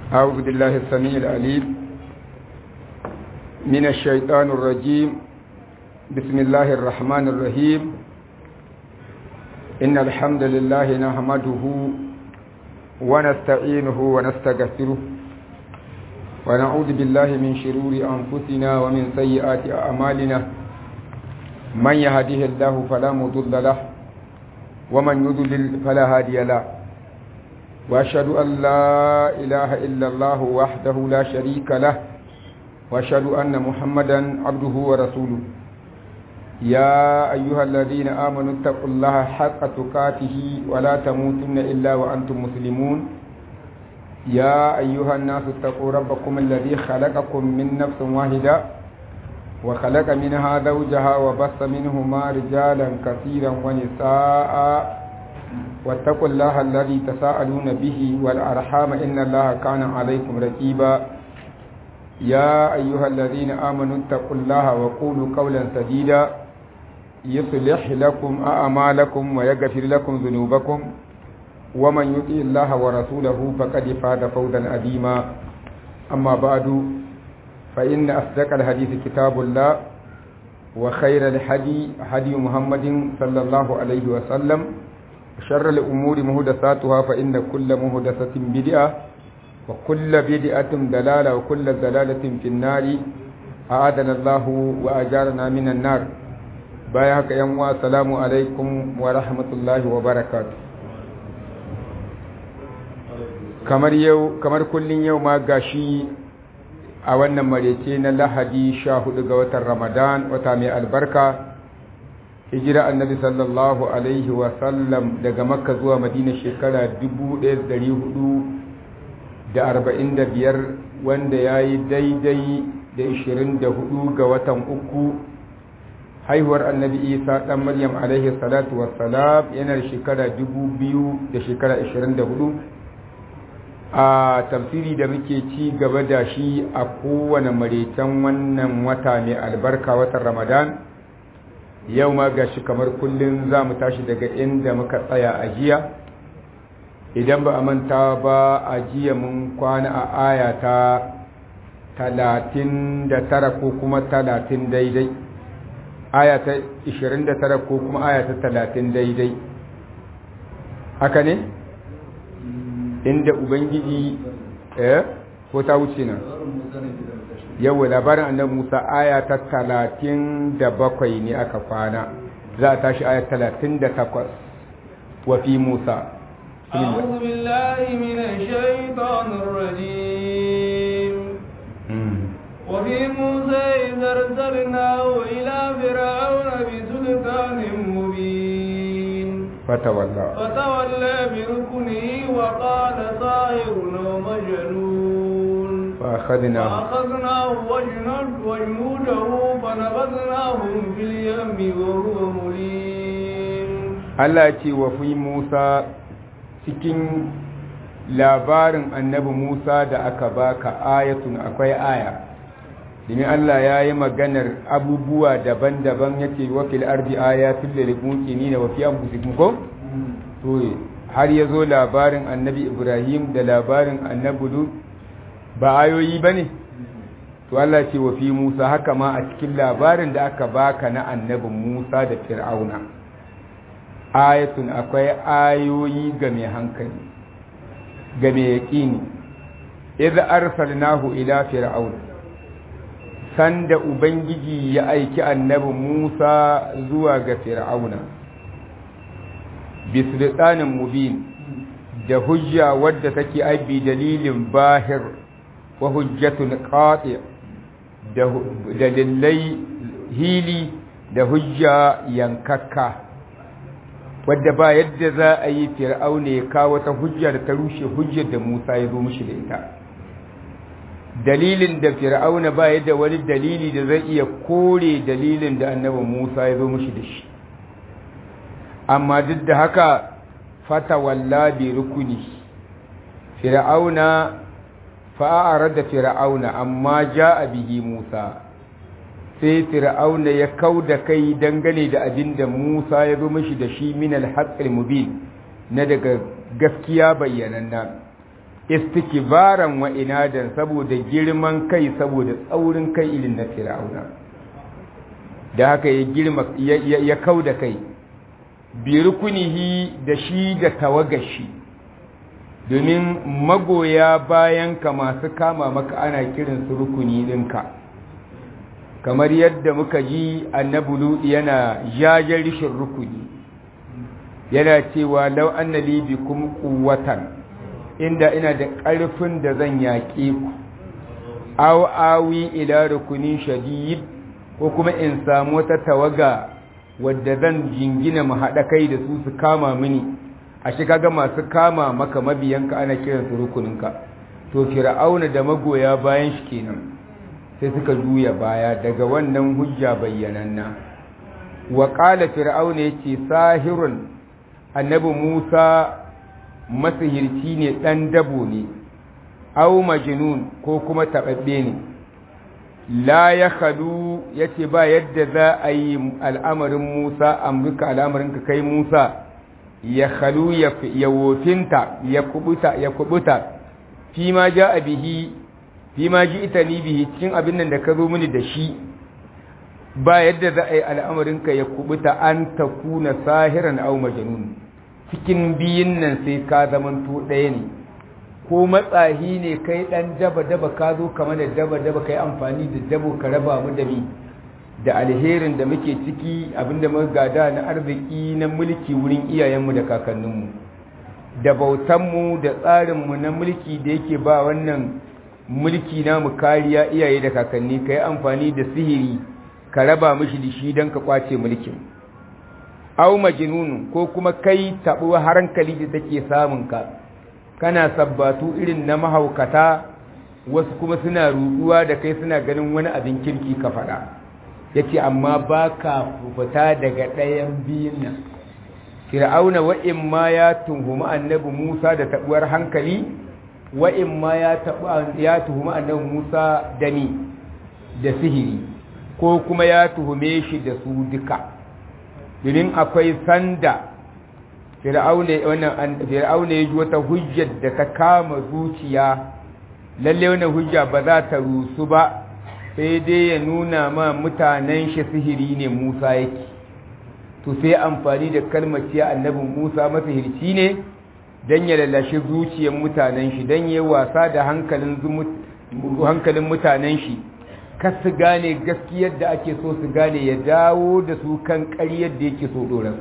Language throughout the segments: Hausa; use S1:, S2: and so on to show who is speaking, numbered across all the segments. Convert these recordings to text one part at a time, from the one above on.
S1: أعوذ بالله السميع العليم من الشيطان الرجيم بسم الله الرحمن الرحيم إن الحمد لله نحمده ونستعينه ونستغفره ونعوذ بالله من شرور أنفسنا ومن سيئات أعمالنا من يهده الله فلا مضل له ومن يضلل فلا هادي له وأشهد أن لا إله إلا الله وحده لا شريك له وأشهد أن محمدا عبده ورسوله يا أيها الذين آمنوا اتقوا الله حق تقاته ولا تموتن إلا وأنتم مسلمون يا أيها الناس اتقوا ربكم الذي خلقكم من نفس واحدة وخلق منها زوجها وبث منهما رجالا كثيرا ونساء واتقوا الله الذي تساءلون به والأرحام إن الله كان عليكم رقيبا يا أيها الذين آمنوا اتقوا الله وقولوا قولا سديدا يصلح لكم أعمالكم ويغفر لكم ذنوبكم ومن يطع الله ورسوله فقد فاز فوزا عظيما أما بعد فإن أصدق الحديث كتاب الله وخير الحدي هدي محمد صلى الله عليه وسلم شر الأمور مهدساتها فإن كل مهدسة بدعة وكل بدعة دلالة وكل دلالة في النار أعادنا الله وأجارنا من النار بايعك يوم السلام عليكم ورحمة الله وبركاته kamar yau kamar kullun yau ma gashi a wannan marece na lahadi sha hudu ga watan ramadan wata mai albarka hijira annabi sallallahu alaihi wasallam daga makka zuwa madina shekara 1445 wanda ya yi daidai da 24 ga watan uku haihuwar annabi isa ɗan maryam alaihi salatu wassalam yana da shekara 2000 da shekara 24 a tafsiri da muke ci gaba da shi a kowane marecen wannan wata mai albarka watan ramadan yau ma ga shi kamar kullum za mu tashi daga inda muka tsaya a jiya idan ba a manta ba a jiya mun kwana a aya ta talatin da tara ko kuma talatin daidai aya ta ishirin da tara ko kuma aya ta talatin daidai haka ne inda ubangiji eh ko ta wuce nan yawa labarin annabi Musa aya ta talatin da bakwai ne aka kwana za a tashi aya talatin da takwas wa fi Musa
S2: أعوذ بالله من الشيطان الرجيم وفي موسى إذ أرسلناه إلى فرعون بسلطان مبين
S1: فتولى
S2: فتولى بركنه وقال ساحر ومجنون
S1: فأخذناه
S2: فأخذناه وجنود وجنوده فنبذناهم في اليم وهو مليم
S1: Allah ce wa fi Musa cikin labarin annabi Musa da aka baka ayatun akwai aya domin Allah ya yi maganar abubuwa daban-daban yake wa fil ardi ayatul lil muqinin wa fi anfusikum ko to har yazo labarin annabi Ibrahim da labarin annabi Lut ba ayoyi bane to Allah ce wa fi Musa haka ma a cikin labarin da aka baka na annabi Musa da Fir'auna ayatun akwai ayoyi ga mai hankali ga mai yaƙini idza arsalnahu ila fir'aun sanda ubangiji ya aiki annabi Musa zuwa ga fir'auna bisultanin mubin da hujja wadda take aibi dalilin bahir wa hujjatun qati da dalilai hili da hujja yankakka wadda ba yadda za a yi fir'auna ya kawo ta hujja da ta rushe hujjar da Musa ya zo mishi da ita dalilin da fir'auna ba yadda wani dalili da zai iya kore dalilin da annabi Musa ya zo mishi da shi amma duk da haka fata walla bi rukuni fir'auna fa'ara da fir'auna amma ja'a bihi Musa sai fir'auna ya kau da kai dangane da abin da Musa ya zo mashi da shi min al-haqqil mubin na daga gaskiya bayyananna istikbaran wa inadan saboda girman kai saboda tsaurin kai irin na fir'auna da haka ya girma ya kau da kai bi rukunihi da shi da tawagashi domin magoya bayan ka masu kama maka ana kiransu rukuni ɗinka kamar yadda muka ji annabi ludi yana jajen rishin rukuni yana cewa lau annali bikum quwwatan inda ina da ƙarfin da zan yaƙe ku aw awi ila rukunin shadid ko kuma in samu wata tawaga wadda zan jingina mu haɗa kai da su su kama mini a shi kaga masu kama maka mabiyanka ana kiransu rukuninka to fir'auna da magoya bayan shi kenan sai suka juya baya daga wannan hujja bayyananna wa qala fir'auna yace sahirun annabi Musa masihirci ne dan dabo ne aw majnun ko kuma tababbe ne la ya khalu yace ba yadda za a yi al'amarin Musa amurka al'amarin ka kai Musa ya khalu ya wofinta ya kubuta ya kubuta fi ma ja bihi fi ma ji ita ni bihi cikin abin nan da ka zo mini da shi ba yadda za a yi al'amarinka ya kubuta an ta kuna sahiran au majnun cikin biyun nan sai ka zamanto ɗaya ne ko matsahi ne kai ɗan daba daba ka zo kama da daba daba kai amfani da dabo ka raba mu da mi da alherin da muke ciki abinda muka gada na arziki na mulki wurin iyayenmu da kakanninmu da bautanmu da tsarinmu na mulki da yake ba wannan mulki namu kariya iyaye da kakanni ka yi amfani da sihiri ka raba mishi da shi don ka kwace mulkin au majnun ko kuma kai taɓo hankali da take samun ka kana sabbatu irin na mahaukata wasu kuma suna ruduwa da kai suna ganin wani abin kirki ka faɗa yace amma baka fita daga ɗayan biyun nan fir'auna wa'in ma ya tuhumi annabi Musa da taɓuwar hankali wa'in ma ya tuhumi annabi Musa da ni da sihiri ko kuma ya tuhume shi da su duka domin akwai sanda fir'auna ya ji wata hujjar da ta kama zuciya lalle wannan hujja ba za ta rusu ba sai dai ya nuna ma mutanen shi sihiri ne Musa yake to sai amfani da kalmar ciya annabin Musa masihirci ne dan ya lalashe zuciyar mutanen shi dan yayi wasa da hankalin hankalin mutanen shi kar su gane gaskiyar da ake so su gane ya dawo da su kan ƙaryar da yake so doran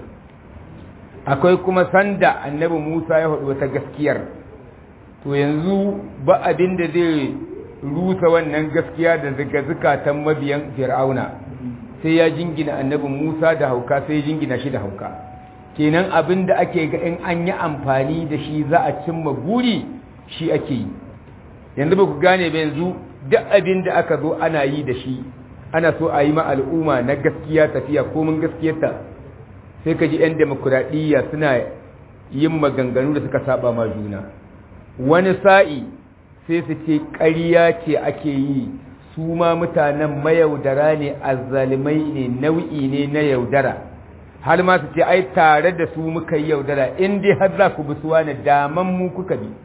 S1: akwai kuma sanda annabi Musa ya faɗi wata gaskiyar to yanzu ba abin da zai rusa wannan gaskiya da zika-zikatan mabiyan fir'auna sai ya jingina annabin Musa da hauka sai ya jingina shi da hauka kenan abin da ake ga in an yi amfani da shi za a cimma buri shi ake yi yanzu ba ku gane ba yanzu duk abin da aka zo ana yi da shi ana so a yi ma al'umma na gaskiya tafiya komin gaskiyarta sai ka ji 'yan demokuraɗiyya suna yin maganganu da suka saba ma juna wani sa'i sai su ce ƙarya ce ake yi su ma mutanen mayaudara ne azzalimai ne nau'i ne na yaudara har ma su ce ai tare da su muka yi yaudara in dai har za ku bi suwa na daman mu kuka bi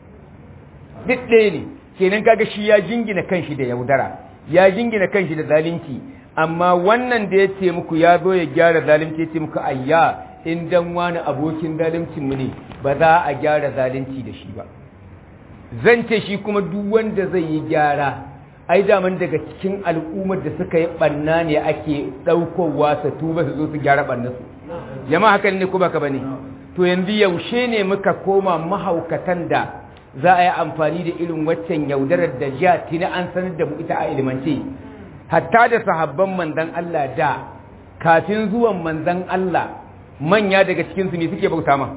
S1: duk ɗaya ne kenan kaga shi ya jingina kanshi da yaudara ya jingina kanshi da zalunci amma wannan da ya ce muku ya zo ya gyara zalunci ya ce muku ayya in dan wani abokin zaluncin mu ne ba za a gyara zalunci da shi ba zan ce shi kuma duk wanda zai yi gyara ai daman daga cikin al'ummar da suka yi banna ne ake ɗaukowa su tuba su zo su gyara ɓannansu jama'a hakan ne kuma ka bane to yanzu yaushe ne muka koma mahaukatan da za a yi amfani da irin waccan yaudarar da jiya tina an sanar da mu ita a ilimance hatta da sahabban manzan Allah da kafin zuwan manzan Allah manya daga cikinsu ne suke bauta ma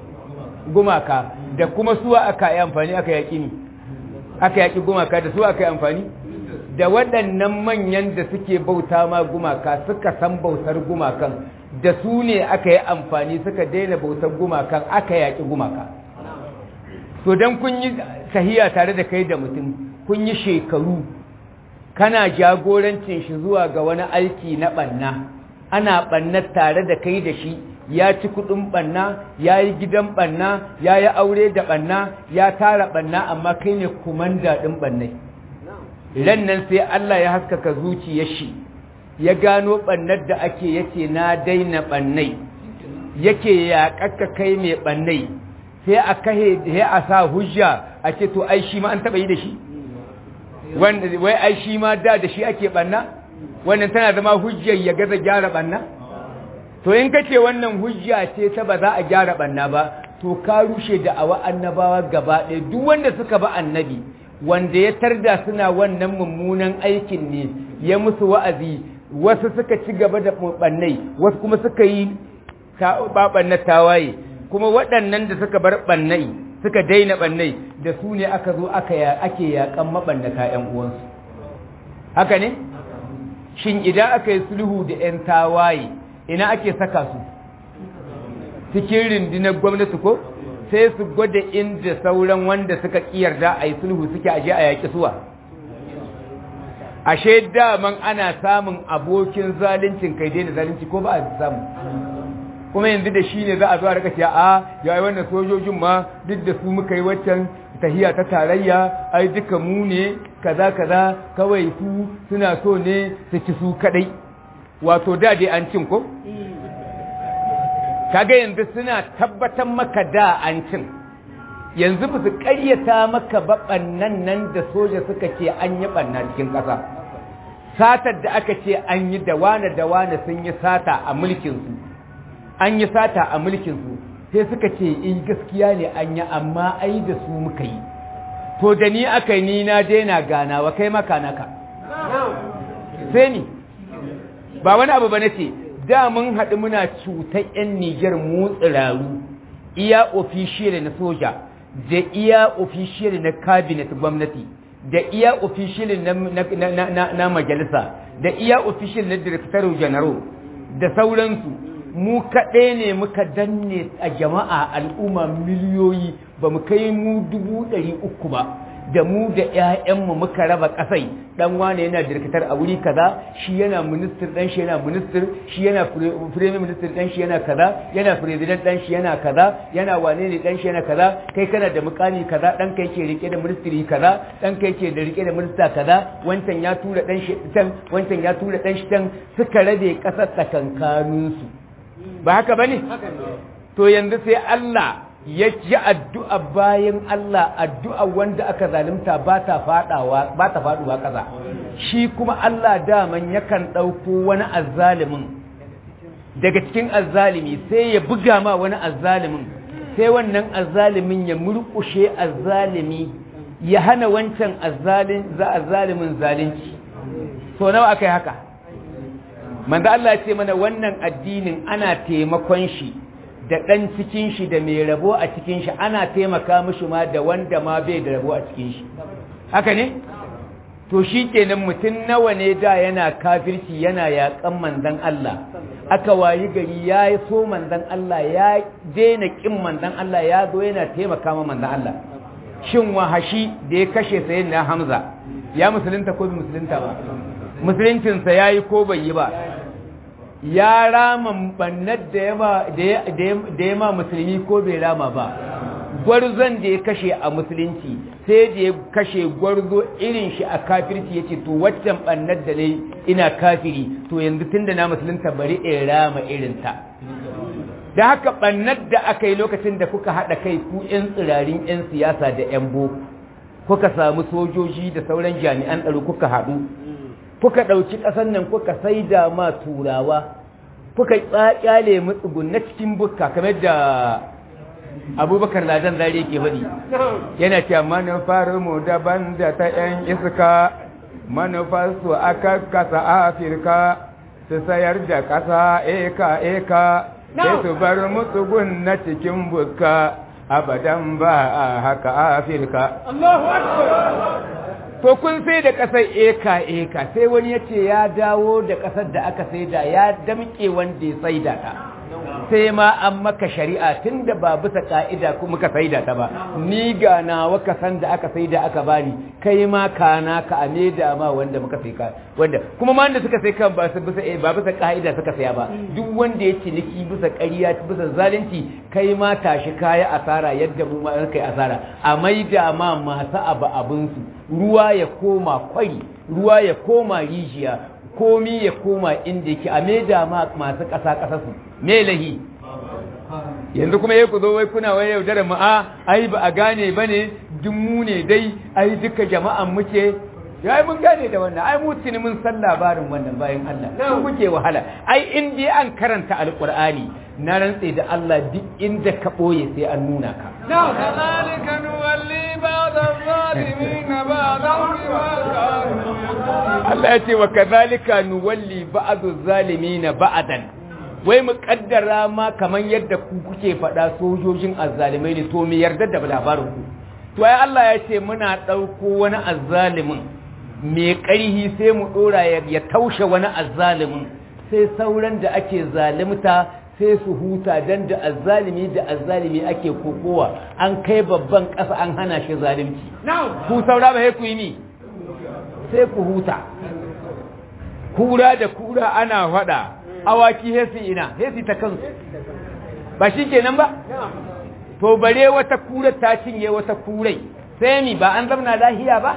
S1: gumaka da kuma suwa aka yi amfani aka yaƙi ni aka yaƙi gumaka da suwa aka yi amfani da waɗannan manyan da suke bauta ma gumaka suka san bautar gumakan da su ne aka yi amfani suka daina bautar gumakan aka yaƙi gumaka so don kun yi tahiya tare da kai da mutum kun yi shekaru kana jagorancin shi zuwa ga wani aiki na ɓanna ana ɓannar tare da kai da shi ya ci kudin banna ya yi gidan banna ya yi aure da banna ya tara banna amma kai ne kumanda din bannai ran nan sai Allah ya haskaka zuciyar shi ya gano bannar da ake yake na daina bannai yake ya kakka kai mai bannai sai a kahe sai a sa hujja a ce to ai shi ma an taba yi da shi wanda wai ai shi ma da da shi ake banna wannan tana zama hujjar ya gaza gyara banna to in kace wannan hujja ce ta ba za a gyara banna ba to ka rushe da awa annabawa gaba ɗaya duk wanda suka ba annabi wanda ya tarda suna wannan mummunan aikin ne ya musu wa'azi wasu suka ci gaba da bannai wasu kuma suka yi babanna tawaye kuma waɗannan da suka bar bannai suka daina bannai da su ne aka zo aka ake yakan mabannata ƴan uwansu haka ne shin idan aka yi sulhu da ƴan tawaye ina ake saka su cikin rundunar gwamnati ko sai su gwada inda sauran wanda suka kiyarda a yi sulhu suke aje a yaƙi suwa ashe daman ana samun abokin zaluncin kai daina zalunci ko ba a samu kuma yanzu da shi ne za a zo a rika cewa a ya yi wannan sojojin ma duk da su muka yi waccan tahiya ta tarayya ai duka mu ne kaza kaza kawai su suna so ne su ci su kadai wato da dai an cin ko kaga yanzu suna tabbatar maka da an cin yanzu ba su karyata maka ba bannan nan da soja suka ce an yi banna cikin ƙasa satar da aka ce an yi da wane da wane sun yi sata a mulkinsu an yi sata a mulkinsu sai suka ce in gaskiya ne an yi amma ai da su muka yi to da ni aka yi ni na daina ganawa kai maka naka sai ni ba wani abu ba na ce da mun haɗu muna cutar 'yan Nijar mu tsiraru iya ofishiyar na soja da iya ofishiyar na cabinet gwamnati da iya ofishiyar na, majalisa da iya ofishiyar na director general da sauransu mu kaɗai ne muka danne a jama'a al'umma miliyoyi ba mu kai mu dubu ɗari uku ba da mu da ‘ya'yanmu muka raba ƙasai ɗan wane yana dirkatar a wuri kaza shi yana ministir ɗan shi yana ministir shi yana firemi ministir ɗan shi yana kaza yana president ɗan shi yana kaza yana wane ne ɗan shi yana kaza kai kana da mukami kaza ɗan kai ke rike da ministiri kaza ɗan kai ke da rike da minista kaza wancan ya tura ɗan shi can wancan ya tura ɗan shi can suka rabe ƙasar tsakankaninsu ba haka ba ne to yanzu sai Allah ya ji addu'a bayan Allah addu'a wanda aka zalimta ba ta faɗawa ba ta faɗuwa ƙasa shi kuma Allah daman yakan ɗauko wani azzalimin daga cikin azzalimi sai ya buga ma wani azzalimin sai wannan azzalimin ya murƙushe azzalimi ya hana wancan azzalimin zalunci so nawa aka yi haka manzo Allah ce mana wannan addinin ana taimakon shi da ɗan cikin shi da mai rabo a cikin shi ana taimaka mishi ma da wanda ma bai da rabo a cikin shi haka ne to shi kenan mutum nawa ne da yana kafirci yana yaƙan manzon Allah aka wayi gari ya yi so manzon Allah ya daina ƙin manzon Allah ya zo yana taimaka ma manzon Allah shin wahashi da ya kashe sayin na Hamza ya musulunta ko bai musulunta ba musuluncinsa ya yi ko bai yi ba ya rama bannar da ya ma musulmi ko bai rama ba gwarzon da ya kashe a musulunci sai da ya kashe gwarzo irin shi a kafirci ya ce to waccan bannar da ne ina kafiri to yanzu tun da na musulunta bari in rama irinta da haka bannar da aka yi lokacin da kuka haɗa kai ku 'yan tsirarin 'yan siyasa da 'yan boko kuka samu sojoji da sauran jami'an tsaro kuka haɗu kuka ɗauki ƙasar nan kuka saida ma turawa kuka ƙyaƙyale matsugun na cikin bukka kamar da abubakar ladan zare ke faɗi yana cewa manufar mu daban da ta 'yan iska manufar su aka kasa afirka su sayar da ƙasa eka eka sai su bar matsugun na cikin bukka abadan ba a haka afirka to kun sai da ƙasar eka eka sai wani ya ce ya dawo da ƙasar da aka saida ya damƙe wanda ya saida ta
S3: sai ma an maka shari'a tun da ba bisa ka'ida kuma ka saida ta ba ni ga nawa ka san da aka saida aka bani kai ma kana ka ame da ma wanda muka sai ka wanda kuma ma wanda suka sai kan ba su bisa ba bisa ka'ida suka saya ba duk wanda ya ciniki bisa ƙarya bisa zalunci kai ma tashi kaya asara yadda mu ma kai asara a maida ma masu abu abin su ruwa ya koma kwari ruwa ya koma rijiya komi ya koma inda yake a maida ma masu ƙasa ƙasa su me lahi yanzu kuma ya ku zo wai kuna wai yaudarar mu a ai ba a gane ba ne duk mu ne dai ai duka jama'an muke ya mun gane da wannan ai mu tuni mun san labarin wannan bayan Allah ku kuke wahala ai in dai an karanta alqur'ani na rantse da Allah duk inda ka boye sai an nuna ka
S2: كذلك نولي بعض الظالمين بعضا بما كانوا
S3: Allah ya ce wa kazalika nuwalli ba'dhu zalimin ba'dan wai mu kaddara ma kaman yadda ku kuke faɗa sojojin azzalimai ne to mu yarda da labarin ku to ai Allah ya ce muna ɗauko wani azzalimin mai ƙarhi sai mu ɗora ya taushe wani azzalimin sai sauran da ake zalimta sai su huta dan da azzalimi da azzalimi ake kokowa an kai babban ƙasa an hana shi zalimci ku saura ba ku yi ni sai ku huta kura da kura ana faɗa awaki hesi ina hesi ta kansu ba shi kenan ba to bare wata kura ta cinye wata kurai sai mi ba an zamna lahiya ba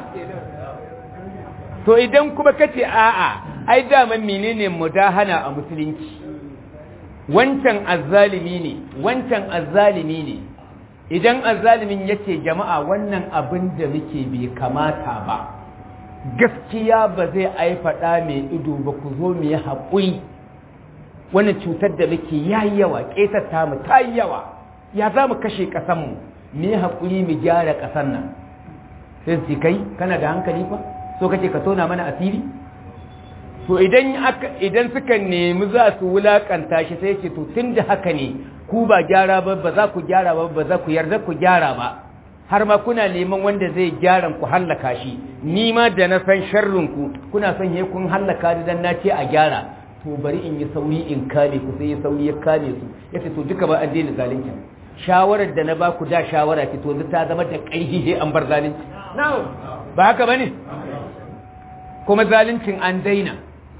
S3: to idan kuma kace a'a ai daman menene mudahana a musulunci wancan azzalimi ne wancan azzalimi ne idan azzalimin yace jama'a wannan abin da muke bai kamata ba gaskiya ba zai aifaɗa mai ido ba ku zo mu yi haƙuri wannan cutar da muke ya yi yawa ƙetata mu ta yi yawa ya za mu kashe ƙasanmu mu yi haƙuri mu gyara ƙasan nan sai su kai kana da hankali fa so kake ka tona mana asiri to idan aka idan suka nemi za su wulakanta shi sai ce to tunda haka ne ku ba gyara ba ba za ku gyara ba ba za ku yarda ku gyara ba har ma kuna neman wanda zai gyara ku hallaka shi ni ma da na san sharrin ku kuna son he kun hallaka ni dan nace a gyara to bari in yi sauri in kame ku sai ya sauri ya kame su yace to duka ba an daina zalunci shawarar da na ba ku da shawara ki to yanzu ta zama da ƙarfi sai an bar zalunci ba haka bane kuma zaluncin an daina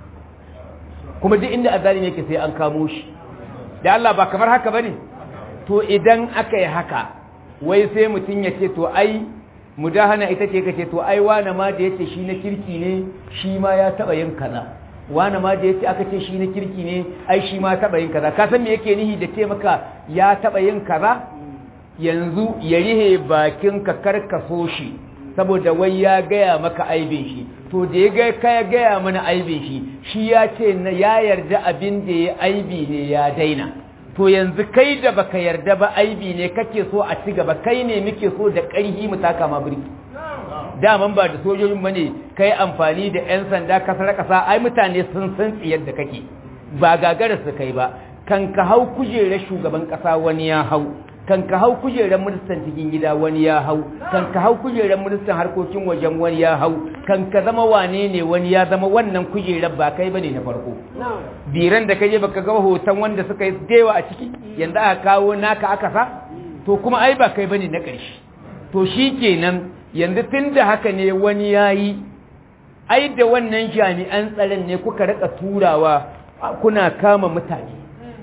S3: kuma duk inda azalimi yake sai an kamo shi da Allah ba kamar haka bane to idan aka yi haka wai sai mutum ya ce to ai mudahana ita ce kace to ai wani ma da yace shi na kirki ne shi ma ya taba yin kaza wani ma da yace aka ce shi na kirki ne ai shi ma taba yin kaza ka san me yake nihi da ce maka ya taba yin kaza yanzu ya rihe bakin ka karkaso shi saboda wai ya gaya maka aibin shi to da ya ga ka ya gaya mana aibin shi shi ya ce ya yarda abin da ya aibi ne ya daina to yanzu kai da baka yarda ba aibi ne kake so a ci gaba kai ne muke so da ƙarhi mu taka ma birki daman ba da sojojin bane kai amfani da yan sanda kasar kasa ai mutane sun san tsiyar da kake ba gagara su kai ba kan ka hau kujerar shugaban kasa wani ya hau kan ka hau kujerar ministan cikin gida wani ya hau kan ka hau kujerar ministan harkokin wajen wani ya hau kan ka zama wane ne wani ya zama wannan kujerar ba kai bane na farko biran da kaje baka ga hoton wanda suka yi dewa a ciki yanzu aka kawo naka aka sa to kuma ai ba kai bane na ƙarshe to shikenan yanzu tunda haka ne wani yayi ai da wannan jami'an tsaron ne kuka rika turawa kuna kama mutane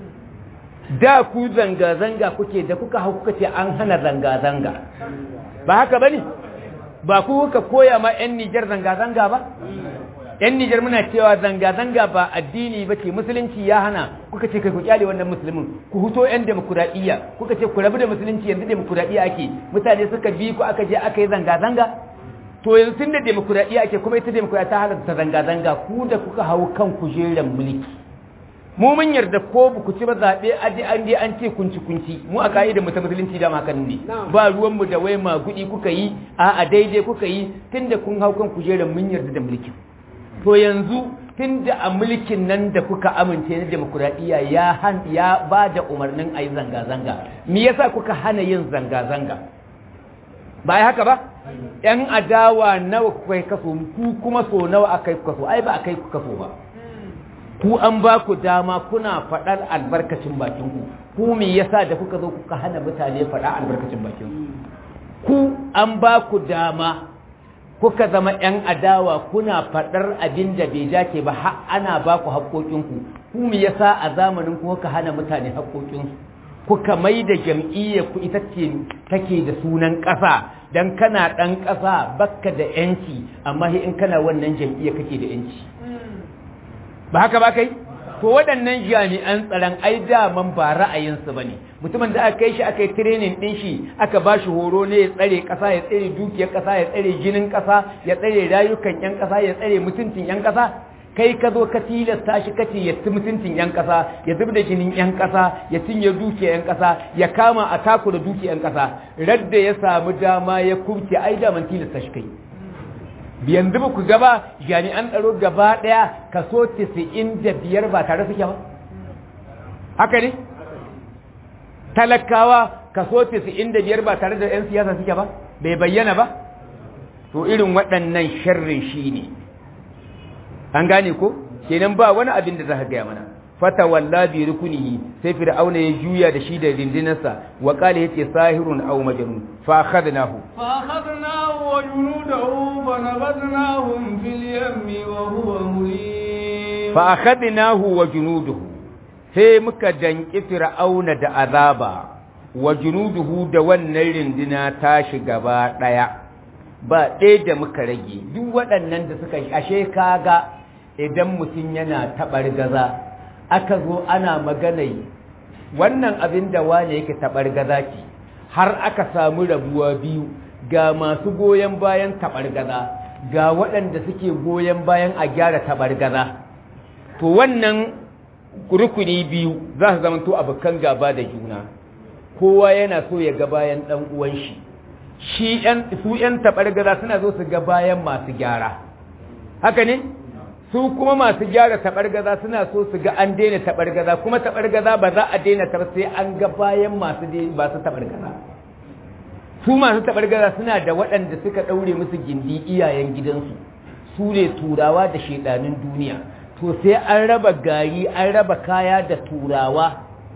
S3: da ku zanga-zanga kuke da kuka hau kuka ce an hana zanga-zanga ba haka ba ne ba ku kuka koya ma 'yan nijar zanga-zanga ba 'yan nijar muna cewa zanga-zanga ba addini ba ce musulunci ya hana kuka ce kai ku kyale wannan musulmin ku huto 'yan demokuraɗiyya kuka ce ku rabu da musulunci yanzu demokuraɗiyya ake mutane suka bi ku aka je aka yi zanga-zanga to yanzu tun da demokuraɗiyya ake kuma ita demokuraɗiyya ta halatta zanga-zanga ku da kuka hau kan kujerar mulki mu mun yarda ko ba ku ci ba zaɓe aji an je an ce kunci kunci mu a ka'idar mu ta musulunci da makan ne ba ruwan mu da wai ma gudi kuka yi a a daidai kuka yi tunda kun hau kan kujerar mun yarda da mulkin to yanzu tunda a mulkin nan da kuka amince na demokuraɗiyya ya han ya ba da umarnin a yi zanga-zanga me yasa kuka hana yin zanga-zanga ba ya haka ba yan adawa nawa kuka yi kaso ku kuma so nawa aka yi kaso ai ba aka yi kaso ba ku an ba ku dama kuna faɗar albarkacin bakinku ku me yasa da kuka zo kuka hana mutane faɗa albarkacin bakinku ku an ba ku dama kuka zama 'yan adawa kuna faɗar abin da bai dace ba har ana ba ku haƙoƙinku ku me yasa a zamanin ku kuka hana mutane haƙoƙinsu kuka mai da jam'iyyar ku ita ce take da sunan ƙasa dan kana ɗan ƙasa bakka da yanci amma in kana wannan jam'iyyar kake da yanci ba haka ba kai to waɗannan jami'an tsaron ai daman ba ra'ayinsu ba ne mutumin da aka kai shi aka yi training ɗin shi aka ba shi horo ne ya tsare ƙasa ya tsare dukiyar ƙasa ya tsare jinin ƙasa ya tsare rayukan 'yan ƙasa ya tsare mutuncin 'yan ƙasa kai ka zo ka tilasta shi kace ya ci mutuncin 'yan ƙasa ya zub da jinin 'yan ƙasa ya cinye dukiyar 'yan ƙasa ya kama a taku da dukiyar 'yan ƙasa radda ya samu dama ya kubce ai daman tilasta shi kai yanzu ba ku gaba jami'an tsaro gaba ɗaya kaso 95 ba tare suke ba haka ne talakawa kaso 95 ba tare da 'yan siyasa suke ba bai bayyana ba to irin waɗannan sharrin shi ne an gane ko kenan ba wani abin da za ka gaya mana fata walla bi rukunihi sai fir'auna ya juya da shi da rindinarsa wa qala yace sahirun aw majnun fa akhadnahu
S2: fa akhadnahu wa junudahu fa nabadnahum fil yammi wa huwa mulim
S3: fa akhadnahu wa junuduhu sai muka danki fir'auna da azaba wa junuduhu da wannan rindina tashi gaba daya ba ɗaya da muka rage duk waɗannan da suka ashe kaga idan mutum yana taɓar gaza aka zo ana maganai wannan abin da wane yake taɓar gaza ce har aka samu rabuwa biyu ga masu goyon bayan taɓar gaza ga waɗanda suke goyon bayan a gyara taɓar gaza to wannan rukuni biyu za su zama to abokan gaba da juna kowa yana so ya ga bayan ɗan uwan shi shi su ‘yan taɓar gaza suna zo su ga bayan masu gyara haka ne su kuma masu gyara taɓargaza suna so su ga an daina taɓargaza kuma taɓargaza ba za a daina ta sai an ga bayan masu masu taɓargaza su masu taɓargaza suna da waɗanda suka ɗaure musu gindi iyayen gidansu su ne turawa da shaidanin duniya to sai an raba gari an raba kaya da turawa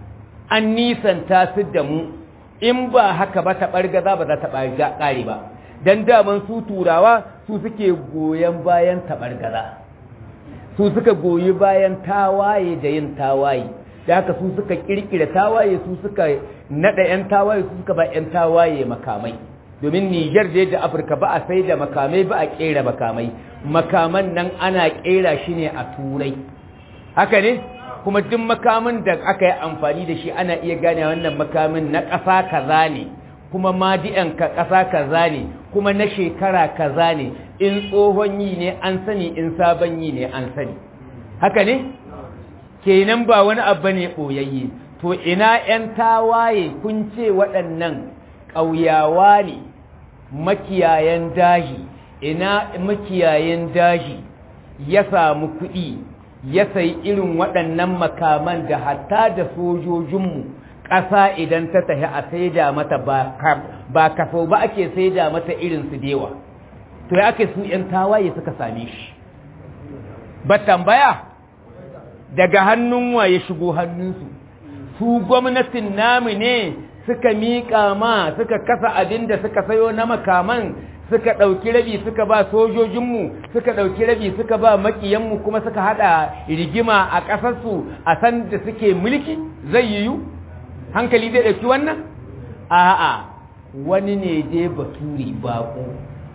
S3: an nisanta su da mu in ba haka ba taɓargaza ba za ta ƙare ba don daman su turawa su suke goyon bayan taɓargaza su suka goyi bayan tawaye da yin tawaye da haka su suka kirkira tawaye su suka nada yan tawaye su suka ba yan tawaye makamai domin Niger da da Afirka ba a sai da makamai ba a kera makamai makaman nan ana kera shi ne a turai haka ne kuma duk makamin da aka yi amfani da shi ana iya gane wannan makamin na ƙasa kaza ne kuma madi'an ka ƙasa kaza ne kuma na shekara kaza ne in tsohon yi ne an sani in sabon yi ne an sani haka ne kenan ba wani abu ne ɓoyayye to ina 'yan tawaye kun ce waɗannan ƙauyawa ne makiyayen daji ina makiyayen daji ya samu kuɗi ya sayi irin waɗannan makaman da hatta da sojojinmu ƙasa idan ta tafi a saida mata ba kaso ba ake saida mata irin su dewa to ya ake su ‘yan tawaye suka same shi ba tambaya daga hannun wa ya shigo hannunsu su gwamnatin namu ne suka miƙa ma suka kasa abin da suka sayo na makaman suka ɗauki rabi suka ba sojojinmu suka ɗauki rabi suka ba maƙiyanmu kuma suka haɗa rigima a ƙasarsu a san da suke mulki zai yiwu hankali zai ɗauki wannan a'a wani ne dai baturi baƙo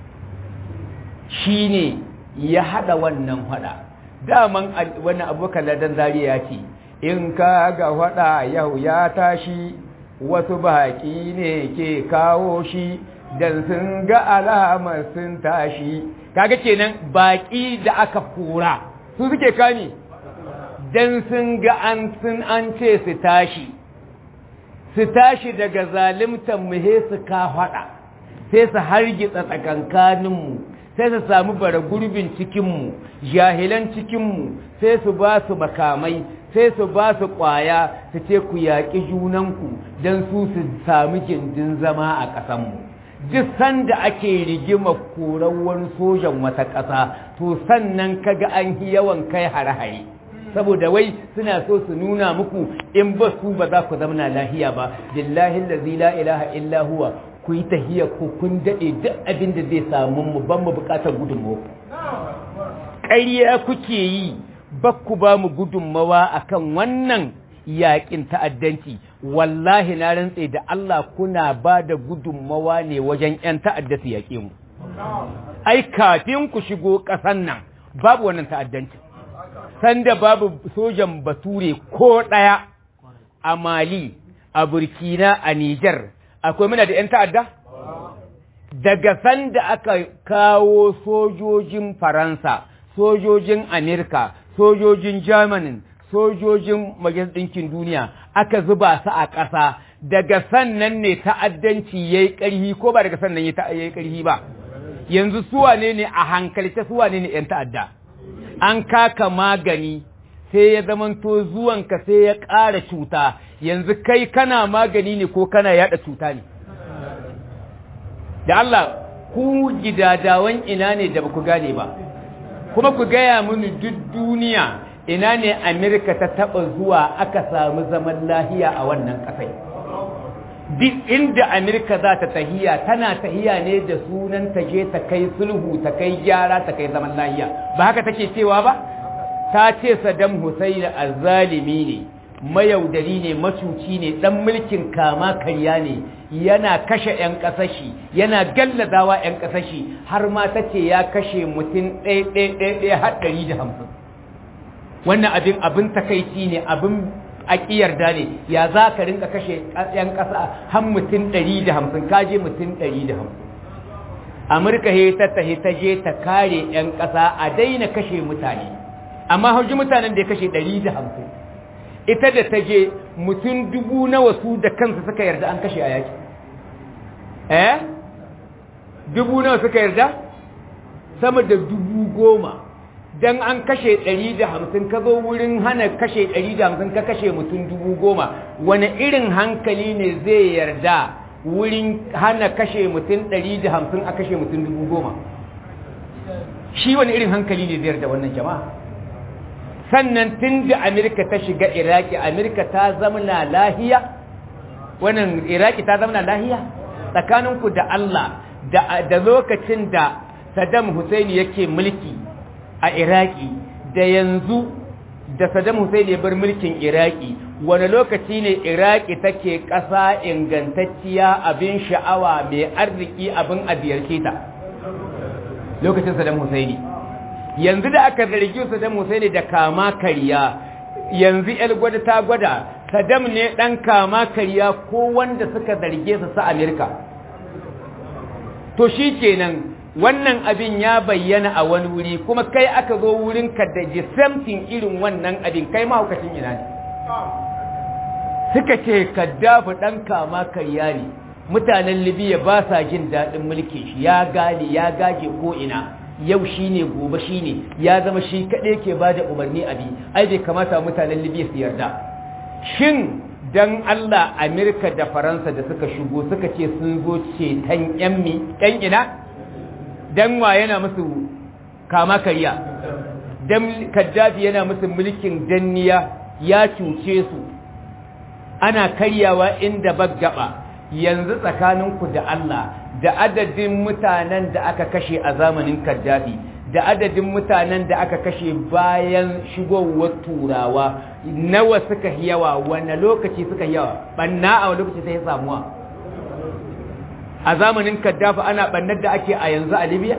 S3: shi ne ya haɗa wannan haɗa daman wani abokan ladan zariya ce in ka ga haɗa yau ya tashi wasu baƙi ne ke kawo shi dan sun ga alamar sun tashi kaga kenan baƙi da aka kora su suke kame dan sun ga an sun an ce su tashi su tashi daga zalimtan mu he su ka faɗa sai su hargitsa tsakankaninmu sai su samu bara gurbin cikinmu jahilan cikinmu sai su ba su makamai sai su ba su ƙwaya su ce ku yaƙi junanku don su su sami gindin zama a ƙasanmu duk sanda ake rigima koran wani sojan wata ƙasa to sannan kaga an yi yawan kai hare-hare saboda wai suna so su nuna muku in ba su ba za ku zamana lahiya ba billahi allazi la ilaha illa huwa ku yi tahiya ko kun dade duk abin da zai samu mu ban mu bukatar gudunmawa ƙarya kuke yi ba ku ba mu gudunmawa akan wannan yaƙin ta'addanci wallahi na rantse da Allah kuna ba da gudunmawa ne wajen 'yan ta'adda su yaƙe mu ai kafin ku shigo ƙasan nan babu wannan ta'addanci sanda babu sojan bature ko ɗaya a mali a burkina a nijar akwai muna da 'yan ta'adda daga sanda aka kawo sojojin faransa sojojin amerika sojojin germany sojojin majalisar ɗinkin duniya aka zuba su a ƙasa daga sannan ne ta'addanci ya yi ƙarhi ko ba daga sannan ya yi ƙarhi ba yanzu suwane ne a hankalta suwane ne 'yan ta'adda an kaka magani sai ya zamanto zuwanka sai ya ƙara cuta yanzu kai kana magani ne ko kana yada cuta ne da Allah ku gidadawan ina ne da ba ku gane ba kuma ku gaya mini duk duniya ina ne Amerika ta taba zuwa aka samu zaman lahiya a wannan kasai duk inda Amerika za ta tahiya tana tahiya ne da sunan ta je ta kai sulhu ta kai gyara ta kai zaman lahiya ba haka take cewa ba ta ce Saddam Hussein azzalimi ne mayaudari ne macuci ne dan mulkin kama karya ne yana kashe 'yan ƙasashi yana gallazawa 'yan ƙasashi har ma ta ce ya kashe mutum ɗaya har ɗari da hamsin wannan abin abin takaici ne abin aƙiyarda ne ya za ka rinka kashe 'yan ƙasa har mutum ɗari da hamsin kaje mutum ɗari da hamsin amurka he ta tahi ta je ta kare 'yan ƙasa a daina kashe mutane amma hauji mutanen da ya kashe ɗari da hamsin ita da ta je mutum dubu nawa su da kansu suka yarda an kashe a yaki eh dubu nawa suka yarda sama da dubu goma don an kashe ɗari da hamsin ka zo wurin hana kashe ɗari da hamsin ka kashe mutum dubu goma wani irin hankali ne zai yarda wurin hana kashe mutum ɗari da hamsin a kashe mutum dubu goma shi wani irin hankali ne zai yarda wannan jama'a sannan tun da Amerika ta shiga Iraki, Amerika ta zamana lahiya, wannan Iraki ta zamana lahiya, tsakaninku da Allah da lokacin da Saddam Hussein yake mulki a Iraki, da yanzu da Saddam Hussein ya bar mulkin Iraki, wani lokaci ne Iraki take ƙasa ingantacciya abin sha'awa mai arziki abin abiyarce ta. Lokacin Saddam Hussein. yanzu da aka zargi Saddam Hussein da kama kariya yanzu el gwada ta gwada Saddam ne dan kama kariya ko wanda suka zarge su sa Amerika to shikenan wannan abin ya bayyana a wani wuri kuma kai aka zo wurin ka da something irin wannan abin kai mahaukacin ina ne suka ce kaddafi dan kama kariya ne mutanen Libya ba sa jin daɗin mulkin shi ya gane ya gaje ko ina yau shi ne gobe shi ne ya zama shi kaɗai ke ba da umarni abi ai bai kamata mutanen libya su yarda shin dan allah amerika da faransa da suka shigo suka ce sun zo ceton yan ina dan wa yana musu kama karya dan kaddafi yana musu mulkin danniya ya cuce su ana karyawa inda baggaba yanzu tsakaninku da allah da adadin mutanen da aka kashe a zamanin Kaddafi da adadin mutanen da aka kashe bayan shigowar turawa nawa suka yawa wane lokaci suka yawa banna a wani lokaci sai samuwa a zamanin Kaddafi ana bannar da ake a yanzu a Libya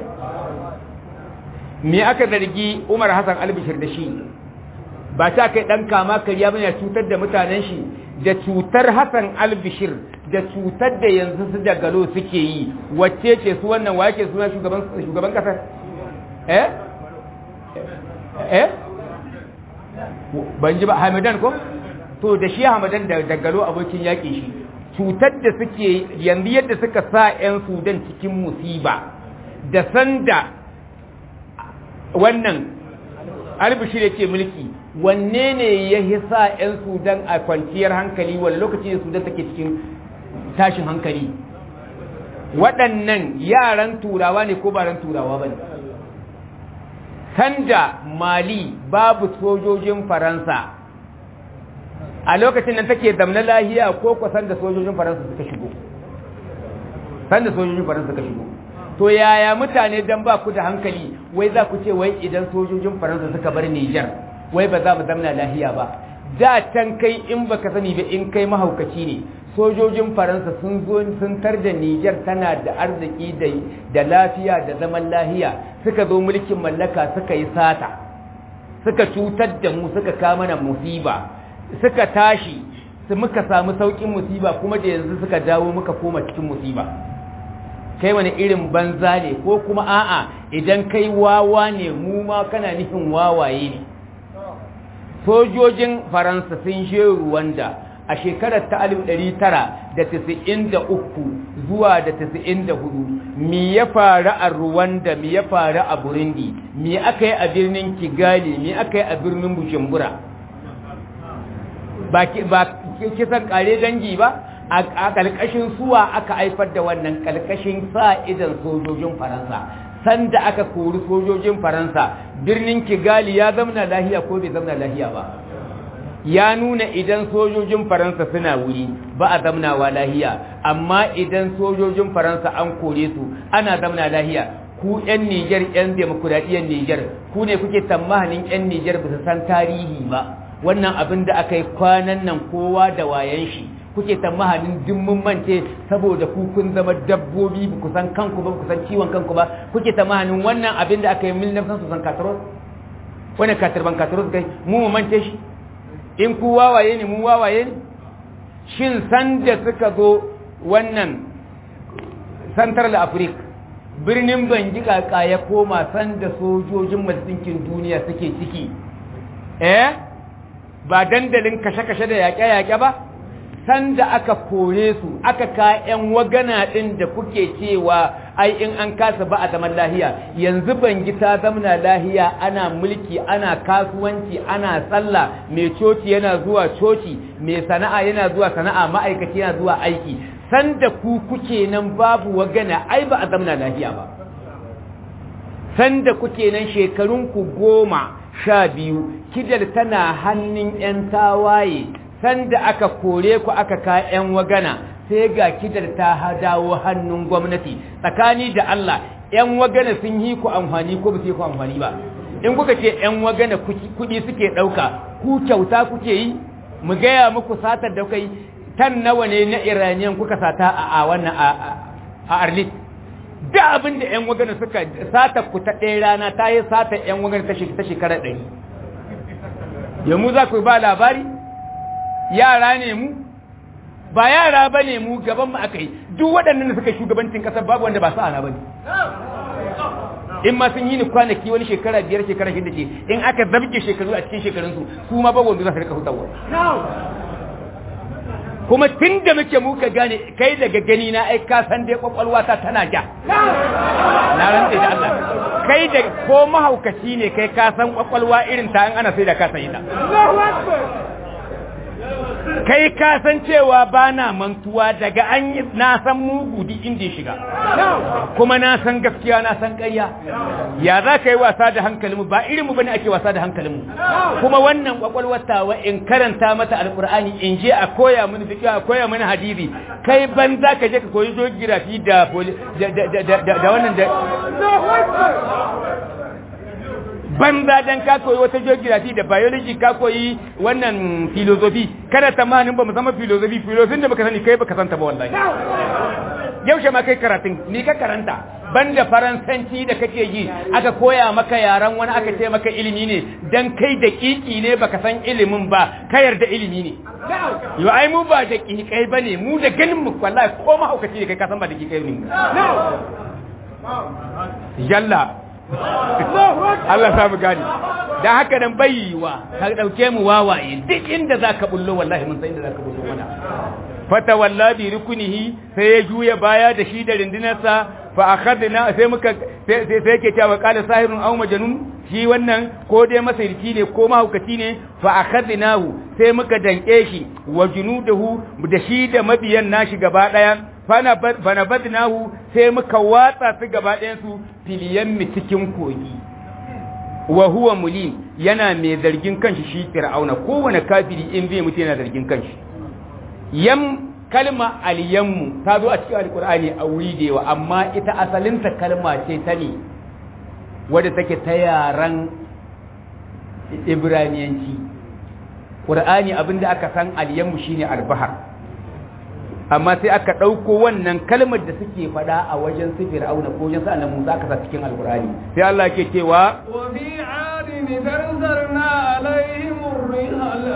S3: me aka zargi Umar Hassan Albishir da shi ba ta kai dan kama kariya bane cutar da mutanen shi da cutar Hassan Albishir da cutar da yanzu su da galo suke yi wacce ce su wannan wake suna shugaban shugaban kasar eh eh ban ji ba Hamadan ko to da shi Hamadan da da galo abokin yaki shi cutar da suke yanzu yadda suka sa ƴan Sudan cikin musiba da sanda wannan albishir yake mulki wanne ne ya hisa 'yan sudan a kwanciyar hankali wani lokaci da sudan take cikin tashin hankali waɗannan yaran turawa ne ko baran turawa ba ne sanda mali babu sojojin faransa a lokacin nan take zamna lahiya ko ko sanda sojojin faransa suka shigo sanda sojojin faransa suka shigo to yaya mutane dan ba ku da hankali wai za ku ce wai idan sojojin faransa suka bar Niger wai ba za mu zamna lahiya ba da can kai in baka sani ba in kai mahaukaci ne sojojin faransa sun zo sun tar da Niger tana da arziki da da lafiya da zaman lahiya suka zo mulkin mallaka suka yi sata suka cutar da mu suka kama mana musiba suka tashi su muka samu saukin musiba kuma da yanzu suka dawo muka koma cikin musiba kai wani irin banza ne ko kuma a'a idan kai wawa ne mu ma kana nufin wawaye ne sojojin faransa sun je ruwanda a shekarar ta 1993 zuwa da 94 mi ya faru a ruwanda mi ya faru a burundi mi aka yi a birnin kigali mi aka yi a birnin bujumbura ba kisan kare dangi ba a ƙalƙashin suwa aka haifar da wannan ƙalƙashin sa idan sojojin faransa sanda aka kori sojojin faransa birnin kigali ya zamana lahiya ko bai zamana lahiya ba ya nuna idan sojojin faransa suna wuri ba a zamnawa lahiya amma idan sojojin faransa an kore su ana zamna lahiya ku 'yan niger 'yan demokuraɗiyyar niger ku ne kuke tsammanin 'yan niger ba su san tarihi ba wannan abin da aka yi kwanan nan kowa da wayan shi kuke tsammanin dimmin mance saboda ku kun zama dabbobi ku san kanku ba ku san ciwon kanku ba kuke tsammanin wannan abin da aka yi mil nafsan su san kataros wani katarban kataros kai mu mu mance shi in ku wawaye ne mu wawaye ne shin san da suka zo wannan central africa birnin bangi kaka ya koma san da sojojin majalisinkin duniya suke ciki eh ba dandalin kashe-kashe da yaƙe-yaƙe ba sanda aka kore su aka ka 'yan wagana ɗin da kuke cewa ai in an kasa ba a zaman lahiya yanzu bangi ta zamana lahiya ana mulki ana kasuwanci ana sallah mai coci yana zuwa coci mai sana'a yana zuwa sana'a ma'aikaci yana zuwa aiki sanda ku kuke nan babu wagana ai ba a zamana lahiya ba sanda kuke nan shekarunku goma sha biyu kidal tana hannun 'yan tawaye sanda aka kore ku aka ka 'yan wagana sai ga kidar ta dawo hannun gwamnati tsakani da Allah 'yan wagana sun yi ku amfani ko ba su yi ku amfani ba in kuka ce 'yan wagana kuɗi suke ɗauka ku kyauta kuke yi mu gaya muku satar da kai tan nawa ne na iraniyan kuka sata a wannan a arlit da abin da 'yan wagana suka sata ku ta ɗaya rana ta yi sata 'yan wagana ta shekara ɗari yamu za ku ba labari yara ne mu ba yara ba ne mu gaban mu aka yi duk waɗannan da suka shugabancin ƙasar babu wanda ba su ana ba ne in ma sun yi ni kwanaki wani shekara biyar shekara shida ce in aka zabge shekaru a cikin shekarunsu su ma ba wanda za su rika hutawa kuma tun da muke muka gane kai daga gani na ai ka san dai kwakwalwa ta tana ja na rantse da Allah kai da ko mahaukaci ne kai ka san kwakwalwa irin ta an ana sai da ka san ita kai ka san cewa ba na mantuwa daga an yi na san mugu duk inda ya shiga kuma na san gaskiya na san ƙarya ya za ka yi wasa da hankalinmu ba irinmu ba ne ake wasa da hankalinmu kuma wannan kwakwalwatawa in karanta mata alkur'ani in je a koya mini fiƙi a koya mini hadisi kai ban za ka je ka koyi geography da da wannan da banza dan ka koyi wata geography da biology ka koyi wannan philosophy kada tamanin ba mu zama philosophy philosophy da baka sani kai baka santa ba wallahi yaushe ma kai karatun ni ka karanta banda faransanci da kake yi aka koya maka yaran wani aka ce maka ilimi ne dan kai da kiki ne baka san ilimin ba ka yarda ilimi ne yo ai mu ba da kikai bane mu da ganin mu wallahi ko ma haukaci ne kai ka san ba da kikai ne yalla Allah samu gani dan haka nan bayiwa ka dauke mu wawaye duk inda zaka bullo wallahi mun san inda zaka bullo mana fata walla bi rukunihi sai ya juya baya da shi da rindinarsa fa akhadna sai muka sai sai yake cewa qala sahirun aw majnun shi wannan ko dai masirki ne ko mahaukaci ne fa akhadnahu sai muka danke shi wa junudahu da shi da mabiyan nashi gaba daya fana badnahu sai muka watsa su gaba ɗayan su filiyan mi cikin kogi wa huwa mulim yana mai zargin kanshi shi fir'auna kowane kafiri in zai mutu yana zargin kanshi yam kalma alyammu ta zo a cikin alkur'ani a wuri da yawa amma ita asalinta kalma ce ta ne wadda take ta yaran ibraniyanci ƙur'ani abinda aka san alyammu shine albahar amma sai aka ɗauko wannan kalmar da suke faɗa a wajen su fir'auna ko wajen sa'an musa aka sa cikin alkur'ani sai Allah ke cewa
S2: وفي عاد تنزلنا عليهم الريح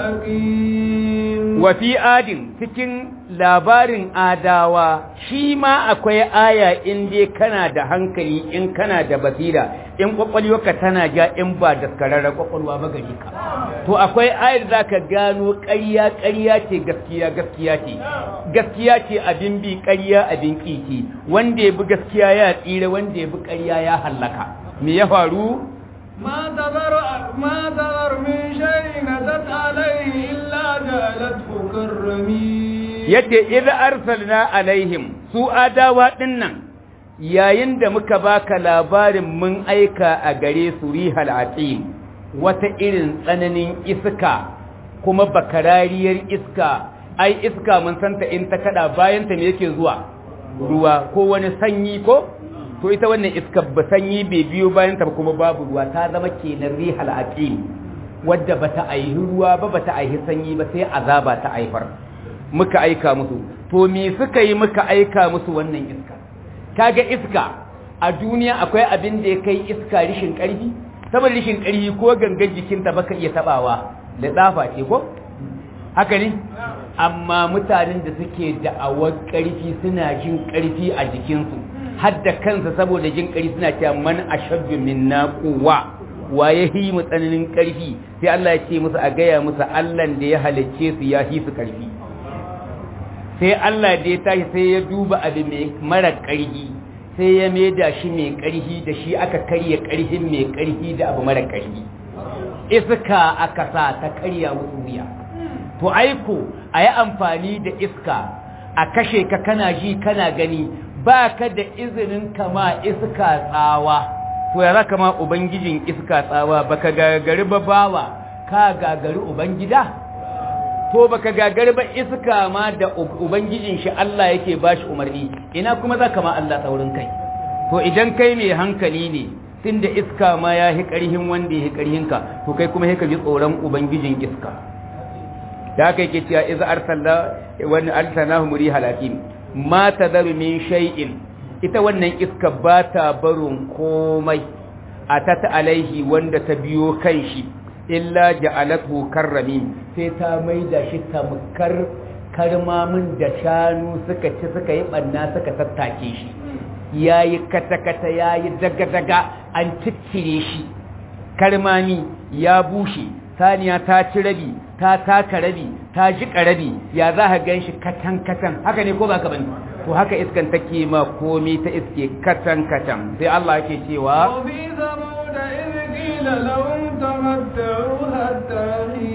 S2: الأقيم
S3: wa fi adin cikin labarin adawa shi ma akwai aya in dai kana da hankali in kana da basira in kwakwalwarka tana ja in ba daskararra kwakwalwa ba gari ka to akwai ayar za ka gano ƙarya ƙarya ce gaskiya gaskiya ce gaskiya ce abin bi ƙarya abin ƙiƙi wanda ya bi gaskiya ya tsira wanda ya bi ƙarya ya hallaka me ya faru
S2: ما تذر ما تذر من شيء أتت عليه إلا جعلته كالرميم
S3: yace idza arsalna alaihim su adawa dinnan yayin da muka baka labarin mun aika a gare su rihal aqim wata irin tsananin iska kuma bakarariyar iska ai iska mun santa in ta kada bayan ta me yake zuwa ruwa ko wani sanyi ko to ita wannan iska ba sanyi bai biyo bayan ta kuma babu ruwa ta zama kenan rihal aqim wadda bata aihi ruwa ba bata aihi sanyi ba sai azaba ta aifar muka aika musu to me suka yi muka aika musu wannan iska kaga iska a duniya akwai abin da ya kai iska rishin karfi saboda rishin karfi ko gangan jikinta baka iya tabawa da tsafa ce ko haka ne amma mutanen da suke da'awar karfi suna jin karfi a jikinsu har da kansa saboda jin karfi suna cewa man ashaddu minna quwwa wa ya yi mu tsananin karfi sai Allah ya ce musu a gaya musu Allah da ya halicce su ya hi su karfi sai Allah da ya tashi sai ya duba abu mai mara ƙarfi sai ya maida shi mai ƙarfi da shi aka karya ƙarfin mai ƙarfi da abu mara ƙarfi iska aka sa ta karya musu wuya to aiko a yi amfani da iska a kashe ka kana ji kana gani ba ka da izinin kama iska tsawa to ya za ma ubangijin iska tsawa baka gagari ba bawa ka gagari ubangida to baka gagari ba iska ma da ubangijin shi Allah yake bashi umarni ina kuma zaka ma Allah tsaurin kai to idan kai mai hankali ne tunda iska ma ya hi karhin wanda ya hi karhin ka to kai kuma sai ka ji tsoron ubangijin iska da kai ke cewa iz arsalna wa arsalnahu murihal hakim ma tadharu min shay'in ita wannan iska ba ta barin komai atat alaihi wanda ta biyo kan shi illa ja'alathu karramin sai ta maida shi tamkar karmamin da shanu suka ci suka yi banna suka tattake shi yayi kata-kata yayi daga-daga an ciccire shi karmami ya bushe saniya ta ci rabi ta taka rabi ta jiƙa rabi ya za ka gan shi katan-katan haka ne ko ba ka bane to haka iskan take ma komi ta iske katan-katan sai Allah yake cewa
S2: وفي ثمود إذ قيل لهم تمتعوا حتى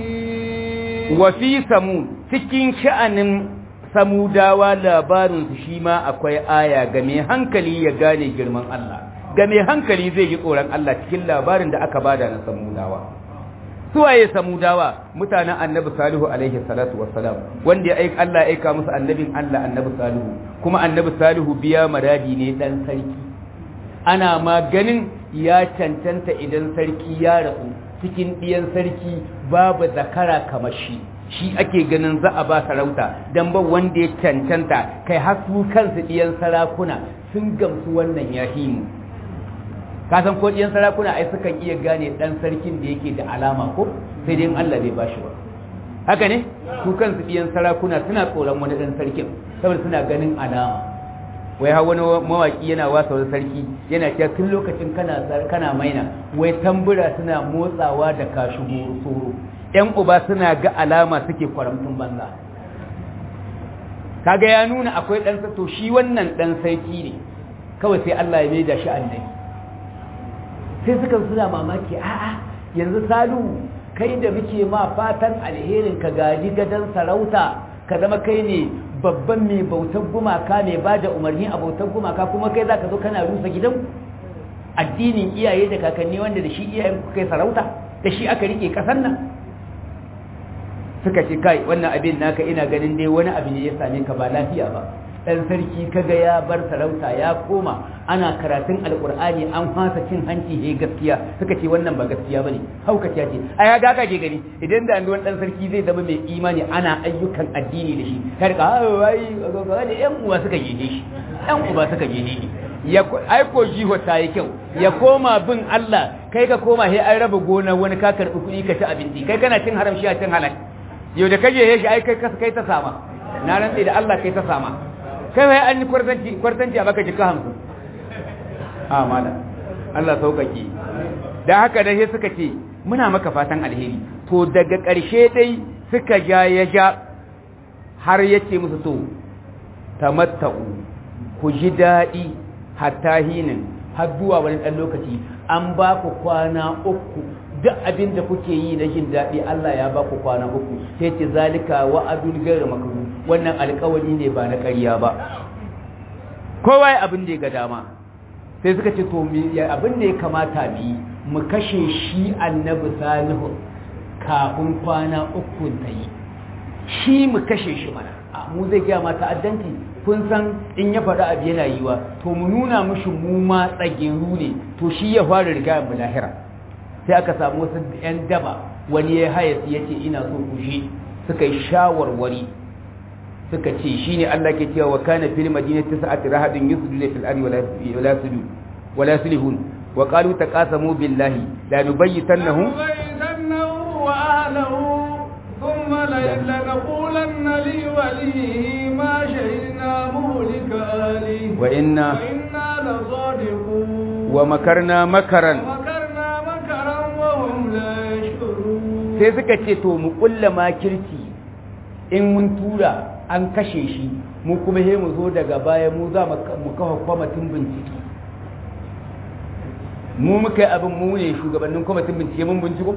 S2: حين
S3: wa fi samu cikin sha'anin samudawa labarin su shi ma akwai aya ga mai hankali ya gane girman Allah ga mai hankali zai yi tsoron Allah cikin labarin da aka bada na samudawa suwaye samudawa mutanen annabi salihu alaihi salatu wassalam wanda ya aika Allah ya aika musu annabin Allah annabi salihu kuma annabi salihu biya maradi ne dan sarki ana ma ganin ya cancanta idan sarki ya rasu cikin ɗiyan sarki babu zakara kamar shi shi ake ganin za a ba sarauta don ba wanda ya cancanta kai har su kansu ɗiyan sarakuna sun gamsu wannan yahimu kasan ko ɗiyan sarakuna ai sukan iya gane ɗan sarkin da yake da alama ko sai dai Allah bai bashi ba haka ne su kansu ɗiyan sarakuna suna tsoron wani ɗan sarkin saboda suna ganin alama wai har wani mawaki yana wasa wani sarki yana cewa tun lokacin kana kana maina wai tambura suna motsawa da kashi soro yan uba suna ga alama suke kwaramtun banza kaga ya nuna akwai dan to shi wannan dan sarki ne kawai sai Allah ya mai da shi annabi sai suka suna mamaki a'a yanzu salu kai da muke ma fatan alherin ka gaji gadan sarauta ka zama kai ne babban mai bautar gumaka mai ba da umarni a bautar gumaka kuma kai za ka zo kana rusa gidan addinin iyaye da kakanni wanda da shi iyayen ku kai sarauta da shi aka rike kasar nan suka ce kai wannan abin naka ina ganin dai wani abu ne ya same ka ba lafiya ba dan sarki kaga ya bar sarauta ya koma ana karatun alkur'ani an fasa cin hanci he gaskiya suka ce wannan ba gaskiya bane haukaciya ce a ya ga ke gani idan da wani dan sarki zai zama mai imani ana ayyukan addini da shi kar ka ai ga da yan uwa suka gede shi yan uba suka gede shi ya ai ko jiho ta yi kyau ya koma bin Allah kai ka koma he an raba gona wani ka karbi kuɗi ka ci abinci kai kana cin haram shi a cin halal yau da kaje he shi ai kai kai ta sama na rantsi da Allah kai ta sama kai wai an yi kwartanci kwartanci a baka jika hamsin a mala Allah sauƙaƙe da haka dai suka ce muna maka fatan alheri to daga ƙarshe dai suka ja ya ja har yace musu to tamatta'u ku ji daɗi hatta hinin har zuwa wani ɗan lokaci an ba ku kwana uku duk abin da kuke yi na jin daɗi Allah ya ba ku kwana uku sai ce zalika wa'adul gairu makaru wannan alƙawari ne ba na ƙarya ba kowa ya abin da ya ga dama sai suka ce to abin da ya kamata bi mu kashe shi annabi salihu kafin kwana uku ta yi shi mu kashe shi mana mu zai gaya ma ta'addanci kun san in ya faɗi abu yana yiwa to mu nuna mushi mu ma tsageru ne to shi ya fara riga mu lahira sai aka samu wasu 'yan daba wani ya haya ya ce ina so ku shi suka yi shawarwari suka ce shi ne Allah ke cewa wa kana fil madinati sa'at rahadun yusjuduna fil ardi wala sujud wala sulihun wa qalu taqasamu billahi la nubayyitannahu
S2: wa ahlihi ثم لنقولن لوليه ما شهدنا مهلك أهله
S3: وإنا
S2: وإنا لصادقون
S3: ومكرنا مكرا
S2: ومكرنا مكرا وهم لا يشكرون
S3: sai suka ce to mu kulla makirci in mun tura an kashe shi mu kuma he mu zo daga baya mu za mu kafa kwamitin bincike mu muka yi abin mu ne shugabannin kwamitin bincike mun binciko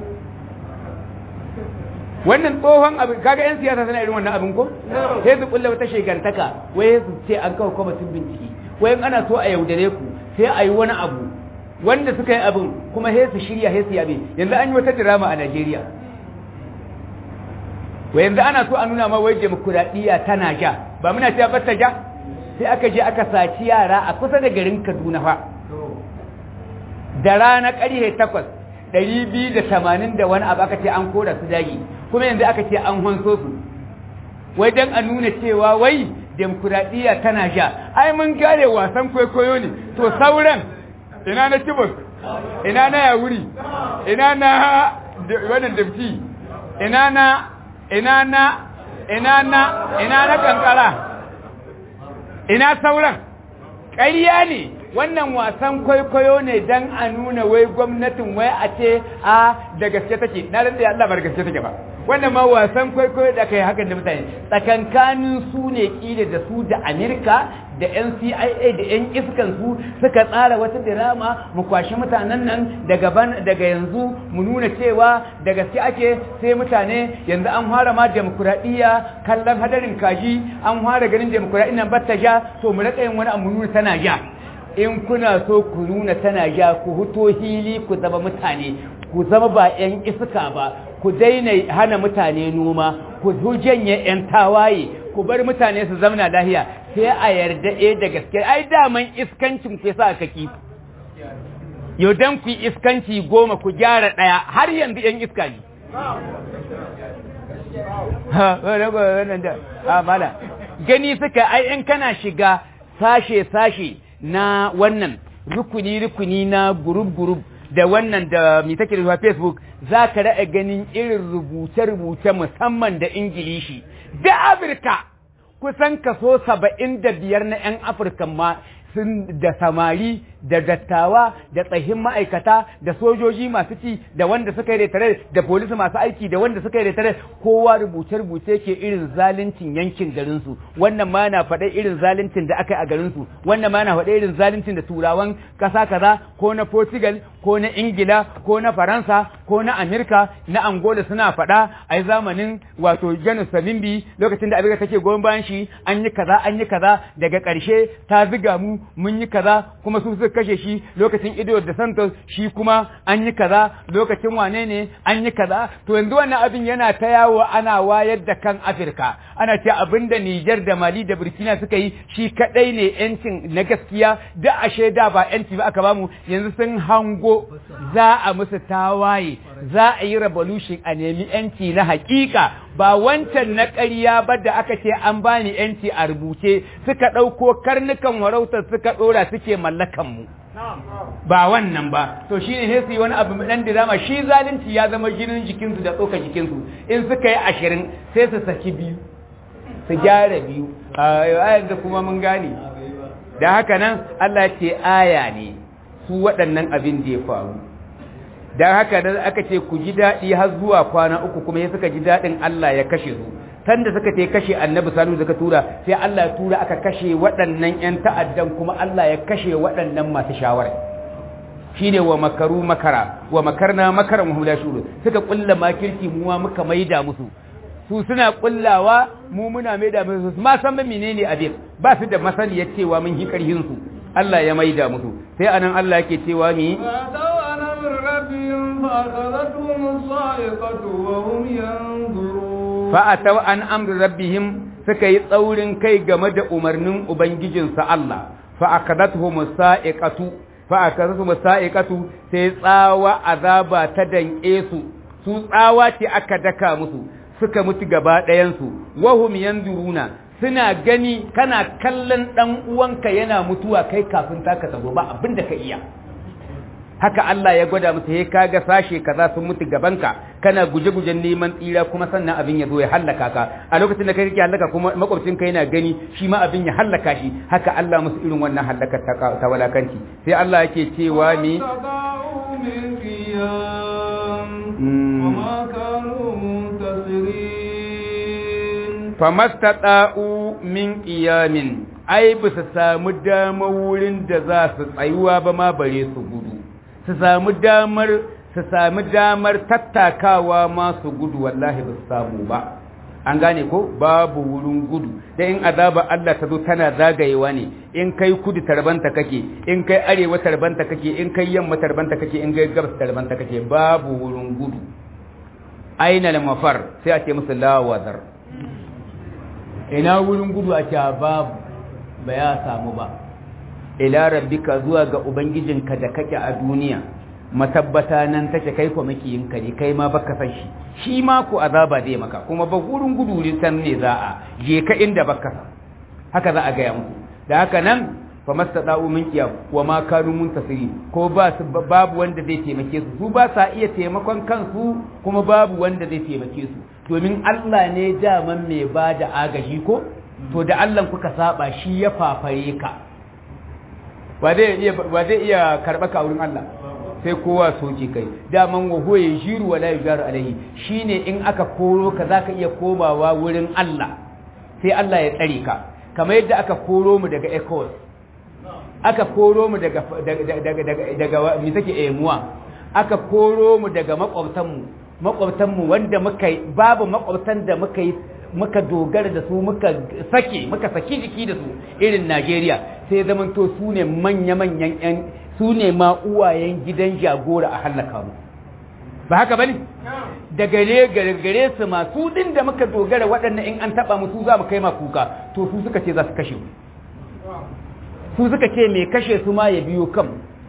S3: wannan tsohon abin kaga yan siyasa suna irin wannan abin ko sai su kulla wata shegantaka wai su ce an kawo kwamitin bincike wai ana so a yaudare ku sai a yi wani abu wanda suka yi abin kuma sai su shirya sai su yabe yanzu an yi wata drama a Najeriya wai yanzu ana so a nuna ma wai demokuraɗiyya tana ja ba muna cewa ba ta ja sai aka je aka saci yara a kusa da garin Kaduna fa da rana ƙarfe takwas ɗari biyu da tamanin da wani abu aka ce an kora su dagi kuma yanzu aka ce an hanso su wai don a nuna cewa wai demokuraɗiyya tana sha ai mun gane wasan kwaikwayo ne to sauran ina na kibus ina na yawuri ina na wannan dabci ina na ina na ina na ina na kankara ina sauran ƙarya ne wannan wasan kwaikwayo ne don a nuna wai gwamnatin wai a ce a da gaske take na da Allah ba da gaske take ba wannan ma wasan kwaikwayo da aka yi hakan da mutane tsakankanin su ne kila da su da Amerika da NCIA da yan iskan su suka tsara wata dirama mu kwashi mutanen nan daga daga yanzu mu nuna cewa da gaske ake sai mutane yanzu an fara ma demokuraɗiyya kallon hadarin kaji an fara ganin demokuraɗiyya nan batta ja to mu rika yin wani abu nuna tana ja in kuna so ku nuna tana ja ku huto hili ku zama mutane ku zama ba 'yan iska ba ku daina hana mutane noma ku janye 'yan tawaye ku bar mutane su zamana lahiya sai a yarda e da gaske ai daman iskancin ku sa aka ki yau dan ku iskanci goma ku gyara ɗaya har yanzu 'yan iska ne gani suka ai in kana shiga sashe-sashe na wannan rukuni-rukuni na gurub-gurub da wannan da mai take da Facebook za ka ra'a ganin irin rubuce-rubuce musamman da Ingilishi. Da Afirka kusan kaso saba'in da biyar na 'yan Afirka ma sun da samari da dattawa da tsahin ma'aikata da sojoji masu ci da wanda suka yi retare da polisi masu aiki da wanda suka yi retare kowa rubuce-rubuce ke irin zaluncin yankin garinsu wannan ma na faɗa irin zaluncin da aka yi a garinsu wannan ma na faɗa irin zaluncin da turawan ƙasa kaza ko na portugal ko na ingila ko na faransa ko na amerika na angola suna faɗa a zamanin wato janus salimbi lokacin da abin take goyon bayan shi an yi kaza an yi kaza daga ƙarshe ta ziga mu mun yi kaza kuma su suka kashe shi lokacin ido da santos shi kuma an yi kaza lokacin wane ne an yi kaza to yanzu wannan abin yana ta yawo ana wayar da kan afirka ana ce abin da nijar da mali da burkina suka yi shi kadai ne yancin na gaskiya da ashe da ba yanci ba aka bamu yanzu sun hango za a musu tawaye za a yi revolution a nemi yanci na hakika ba wancan na ƙarya ba da aka ce an bani yanci a rubuce suka ɗauko karnukan warautar suka ɗora suke mallakan mu ba wannan ba to shi ne su yi wani abu ɗan dirama shi zalunci ya zama jinin jikinsu da tsoka jikinsu in suka yi ashirin sai su saki biyu su gyara biyu a yanzu kuma mun gane da haka nan Allah ce aya ne su waɗannan abin da ya faru don haka da aka ce ku ji daɗi har zuwa kwana uku kuma ya suka ji daɗin Allah ya kashe su sanda suka ce kashe annabi salu suka tura sai Allah ya tura aka kashe waɗannan ƴan ta'addan kuma Allah ya kashe waɗannan masu shawara shine wa makaru makara wa makarna makaran wa la shuru suka kulla makirci mu ma muka maida musu su suna kullawa mu muna maida musu ma san menene abin ba su da masaniyar cewa mun hi karhin su Allah ya maida musu sai anan Allah yake cewa mi fa'atau an amri rabbihim suka yi tsaurin kai game da umarnin ubangijinsa Allah fa'akadathum sa'iqatu fa'akadathum sa'iqatu sai tsawa azaba ta danke su su tsawa ce aka daka musu suka mutu gaba ɗayan su wahum yanzuruna suna gani kana kallon dan uwanka yana mutuwa kai kafin taka tazo ba abinda ka iya haka Allah ya gwada musu he kaga sashe kaza sun mutu gabanka kana guje-gujen neman tsira kuma sannan abin ya zo ya hallaka ka a lokacin da kai kake hallaka kuma makwabcin ka yana gani shi ma abin ya hallaka shi haka Allah musu irin wannan hallaka ta walakanci sai Allah yake cewa ni famastata'u min qiyamin ai ba su samu dama wurin da za su tsayuwa ba ma bare su gudu su samu damar su sami damar tattakawa masu gudu wallahi ba su samu ba an gane ko babu wurin gudu da in azaba Allah ta zo tana zagayewa ne in kai kudu tarbanta kake in kai arewa tarbanta kake in kai yamma tarbanta kake in kai gabas tarbanta kake babu wurin gudu aina mafar sai a ce musu lawazar ina wurin gudu a ce babu ba ya samu ba ila rabbika zuwa ga ubangijinka da kake a duniya matabbata nan take kai ko makiyinka ne kai ma baka san shi shi ma ko azaba dai maka kuma ba gurin gudu san ne za a je ka inda baka san haka za a gaya musu da haka nan fa mastada'u min qiyam wa ma kanu muntasiri ko ba babu wanda zai taimake su su ba sa iya taimakon kansu kuma babu wanda zai taimake su domin Allah ne daman mai ba da agaji ko to da Allah kuka saba shi ya fafare ka ba zai iya ba zai iya karba ka wurin Allah sai kowa soke kai daman wa huwa yajiru wala yujaru alaihi shine in aka koro ka zaka iya komawa wurin Allah sai Allah ya tsare ka kamar yadda aka koro mu daga ECOWAS aka koro mu daga daga daga daga mi take emuwa aka koro mu daga makwabtan mu makwabtan mu wanda muka babu makwabtan da muka yi muka dogara da su muka sake muka saki jiki da su irin Najeriya sai zaman to su ne manya-manyan yan su ne ma uwayen gidan jagora a hallaka mu ba haka bane da gare gare su ma su din da muka dogara waɗannan in an taba mu su za mu kai ma kuka to su suka ce za su kashe mu su suka ce mai kashe su ma ya biyo kan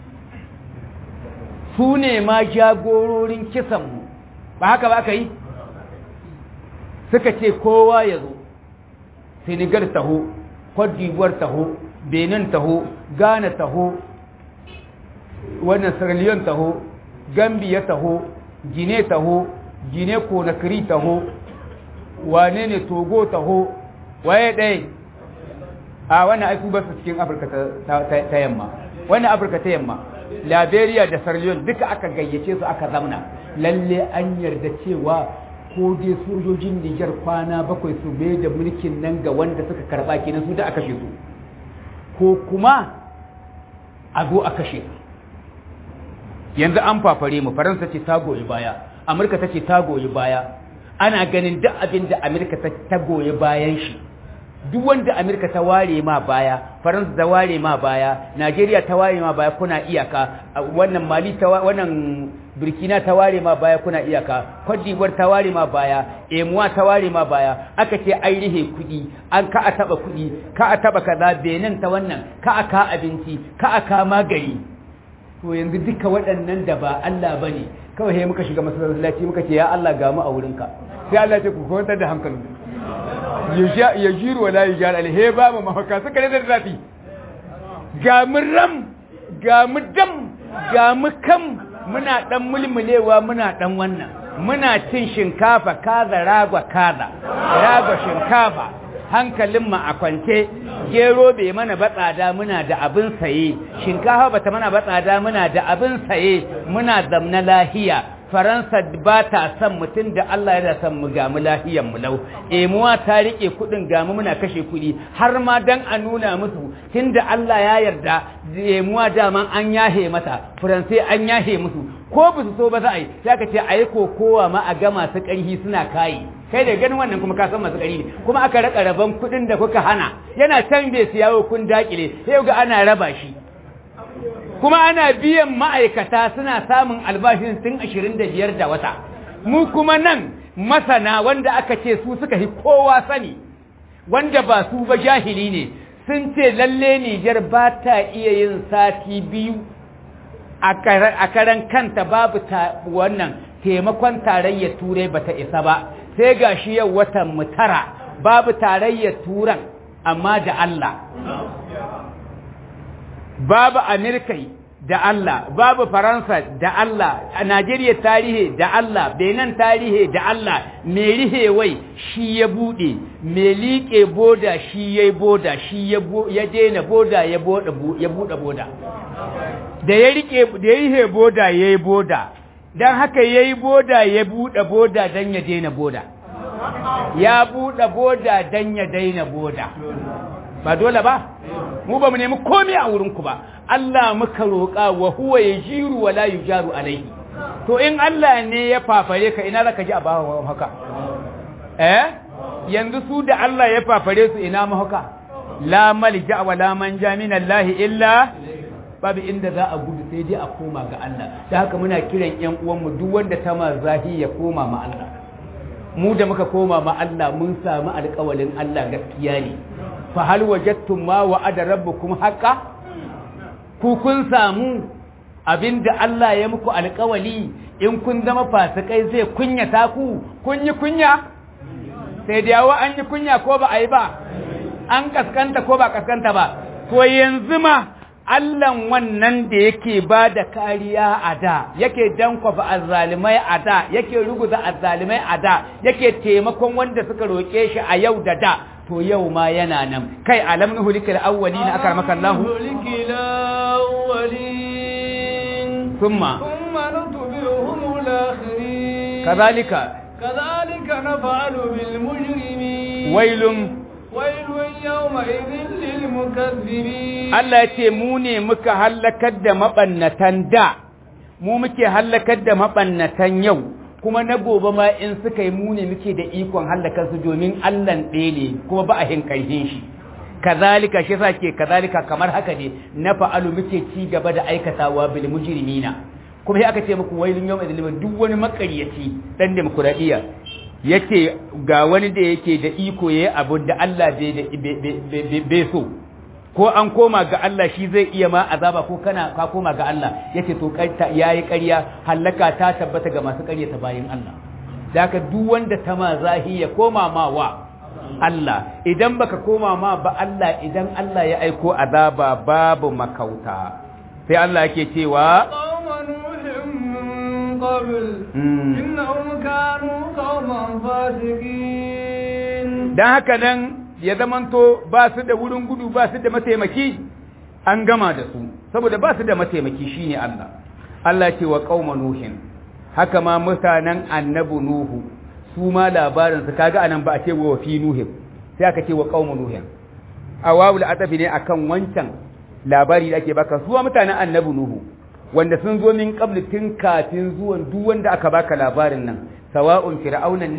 S3: su ne ma jagororin kisan mu ba haka ba ka yi suka ce kowa ya zo senegal taho cote d'ivoire taho benin taho ghana taho wannan sierra leone taho gambia taho guinea taho guinea conakry taho wane ne togo taho waye ɗaya a wannan aiku ba su cikin afirka ta yamma wannan afirka ta yamma liberia da sierra leone duka aka gayyace su aka zamna lalle an yarda cewa ko dai sojojin Nijar kwana bakwai su bai da mulkin nan ga wanda suka karba kenan su da aka kashe su ko kuma a zo a kashe yanzu an fafare mu faransa ce ta goyi baya amurka ta ce ta goyi baya ana ganin duk abin da amurka ta goyi bayan shi duk wanda Amerika ta ware ma baya Faransa ta ware ma baya Najeriya ta ware ma baya kuna iyaka wannan Mali ta wannan Burkina ta ware ma baya kuna iyaka Cote d'Ivoire ta ware ma baya Emuwa ta ware ma baya aka ce ai rihe kudi an ka a taba kudi ka a taba kaza Benin ta wannan ka a ka abinci ka a ka magari to yanzu duka waɗannan da ba Allah bane kawai sai muka shiga masallaci muka ce ya Allah ga mu a wurinka sai Allah ya ce ku kwantar da hankalinku ya jiru wa layi jihar alhe ba mu mafaka suka ne da zafi ga mu ram ga mu dam ga mu kam muna dan mulmulewa muna dan wannan muna cin shinkafa kaza ragwa kaza ragwa shinkafa hankalin mu a kwance gero bai mana batsada muna da abin saye shinkafa bata mana batsada muna da abin saye muna zamna lahiya faransa ba ta son mutum da Allah yana son mu gamu lahiyan mu lau emuwa ta rike kudin gamu muna kashe kudi har ma dan a nuna musu tunda Allah ya yarda emuwa daman an yahe mata faransai an yahe musu ko ba su so ba za a yi sai ka ce a yi kokowa ma a ga masu ƙarfi suna kayi kai da ganin wannan kuma ka san masu ƙarfi ne kuma aka raka raban kudin da kuka hana yana can bai siyawo kun dakile sai ga ana raba shi kuma ana biyan ma'aikata suna samun albashin tun ashirin da biyar da wata mu kuma nan masana wanda aka ce su suka yi kowa sani wanda ba su ba jahili ne sun ce lalle Nijar ba ta iya yin sati biyu a karan kanta babu ta wannan taimakon tarayyar turai ba ta isa ba sai ga shi yau watan mutara babu tarayyar turan amma da Allah babu Amerikai da Allah, babu Faransa da Allah, a Najeriya tarihi da Allah, Benin tarihi da Allah, mai rihewai shi ya buɗe, mai liƙe boda shi ya boda, shi ya daina boda ya buɗe boda. Da ya riƙe, da ya rihe boda ya yi boda, don haka ya yi boda ya buɗe boda don ya daina boda. Ya buɗe boda don ya daina boda. Ba dole ba? Mu ba mu nemi komai a wurinku ba. Allah muka roƙa wa huwa ya jiru wa la yujaru alaihi to in Allah ne ya fafare ka ina zaka ji a bawa haka eh yanzu su da Allah ya fafare su ina mu haka la malja wa la manja min Allah illa babu inda za a gudu sai dai a koma ga Allah da haka muna kiran ƴan uwanmu duk wanda ta ma zahi ya koma ma Allah mu da muka koma ma Allah mun samu alƙawalin Allah gaskiya ne fa hal wajadtum ma wa'ada rabbukum haqqan ku kun samu abinda Allah ya muku alkawali in kun zama fasikai zai kunyata ku kun yi kunya sai da yawa an yi kunya ko ba a yi ba an kaskanta ko ba kaskanta ba to yanzu ma Allahn wannan da yake ba da kariya a da yake dankwafa azzalimai a da yake ruguza azzalimai a da yake taimakon wanda suka roƙe shi a yau da da to yau ma yana nan kai alam nuhulikal awwalina akramaka Allah
S2: الأولين
S3: ثم
S2: ثم نتبعهم الآخرين
S3: كذلك
S2: كذلك نفعل بالمجرمين
S3: ويل
S2: ويل يومئذ للمكذبين
S3: Allah ya ce mu ne muka hallakar da mabannatan da mu muke hallakar da mabannatan yau kuma na gobe ma in suka yi mu ne muke da ikon hallakar su domin Allah ɗaya ne kuma ba a hinkarhin shi kazalika shi yasa ke kazalika kamar haka ne na fa'alu muke ci gaba da aikatawa bil mujrimina kuma sai aka ce muku wailun yawm idil duk wani makaryaci dan demokradiya yake ga wani da yake da iko yayi abu da Allah bai bai so ko an koma ga Allah shi zai iya ma azaba ko kana ka koma ga Allah yace to yayi ƙarya hallaka ta tabbata ga masu ƙaryata bayin Allah da haka duk wanda ta ma zahi ya koma ma wa Allah idan baka koma ma ba Allah idan Allah ya aiko azaba babu makauta sai Allah yake cewa
S2: قوم نوح من قبل
S3: Mm.
S2: إنهم كانوا قوما فاسقين
S3: dan haka nan ya zamanto ba su da wurin gudu ba su da mataimaki an gama da su saboda ba su da mataimaki shine Allah Allah ce wa qauma nuhin haka ma mutanen annabi nuhu su ma labarin su kaga anan ba a ce wa fi nuhin sai aka ce wa qauma nuhin awawul atafi ne akan wancan labari da ake baka su ma mutanen annabi nuhu wanda sun zo min qabli tun kafin zuwan duk wanda aka baka labarin nan sawa'un fir'aunan ne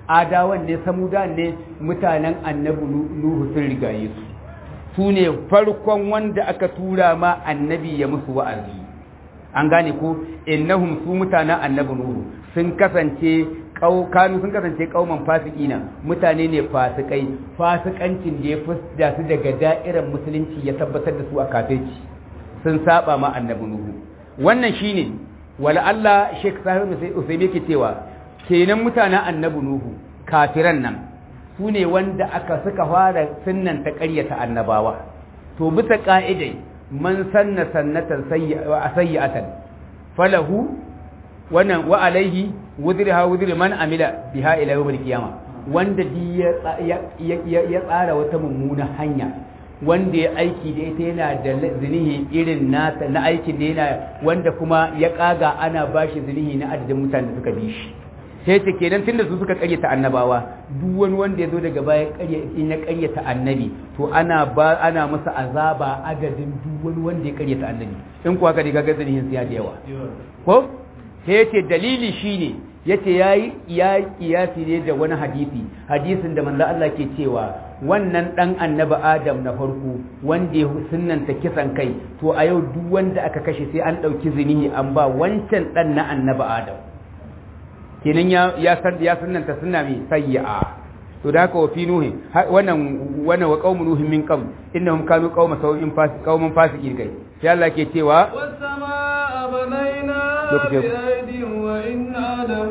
S3: adawan ne samudan ne mutanen annabi nuhu sun rigaye su su ne farkon wanda aka tura ma annabi ya musu wa'azi an gane ko innahum su mutanen annabi nuhu sun kasance kanu sun kasance kauman fasikina mutane ne fasikai fasikancin da ya fusda su daga da'irar musulunci ya tabbatar da su a kafirci sun saba ma annabi nuhu wannan shine wala Allah Sheikh Sahib Usaimi yake cewa kenan mutanen annabi nuhu kafiran nan su ne wanda aka suka fara sunnan ta ƙaryata annabawa to bisa ka'idai man sanna sannatan sayyi'atan falahu wannan wa alaihi wudriha wudri man amila biha ila yawmil qiyamah wanda di ya tsara wata mummuna hanya wanda ya aiki da ita yana da zinihi irin nasa na aikin da yana wanda kuma ya kaga ana bashi zinihi na adadin mutanen da suka bi shi sai ce kenan tunda su suka karyata annabawa duk wani wanda ya zo daga baya in ya karyata annabi to ana ba ana masa azaba adadin duk wani wanda ya karyata annabi in kuwa ka riga zinihin siya da yawa ko sai yace dalili shine yace yayi ya kiyasi ne da wani hadisi hadisin da manzo Allah ke cewa wannan dan annabi Adam na farko wanda ya sunnanta kisan kai to a yau duk wanda aka kashe sai an dauki zinihi an ba wancan dan na annabi Adam kenan ya ya san ya sunnanta sunna mai sayyi'a to da haka wa fi nuhi wannan wannan wa qaumun nuhin min qabl innahum kanu qauma sawin fasiq qauman fasiqin kai sai Allah ke cewa
S2: والسماء بنينا
S3: Lokaci-
S2: بأيد وإنا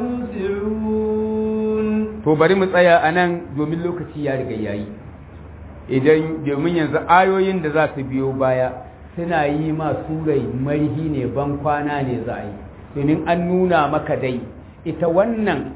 S2: لموسعون
S3: to bari mu tsaya a nan domin lokaci ya riga yayi idan domin yanzu ayoyin da za su biyo baya suna yi ma surai marhi ne ban kwana ne za a yi domin an nuna maka dai ita wannan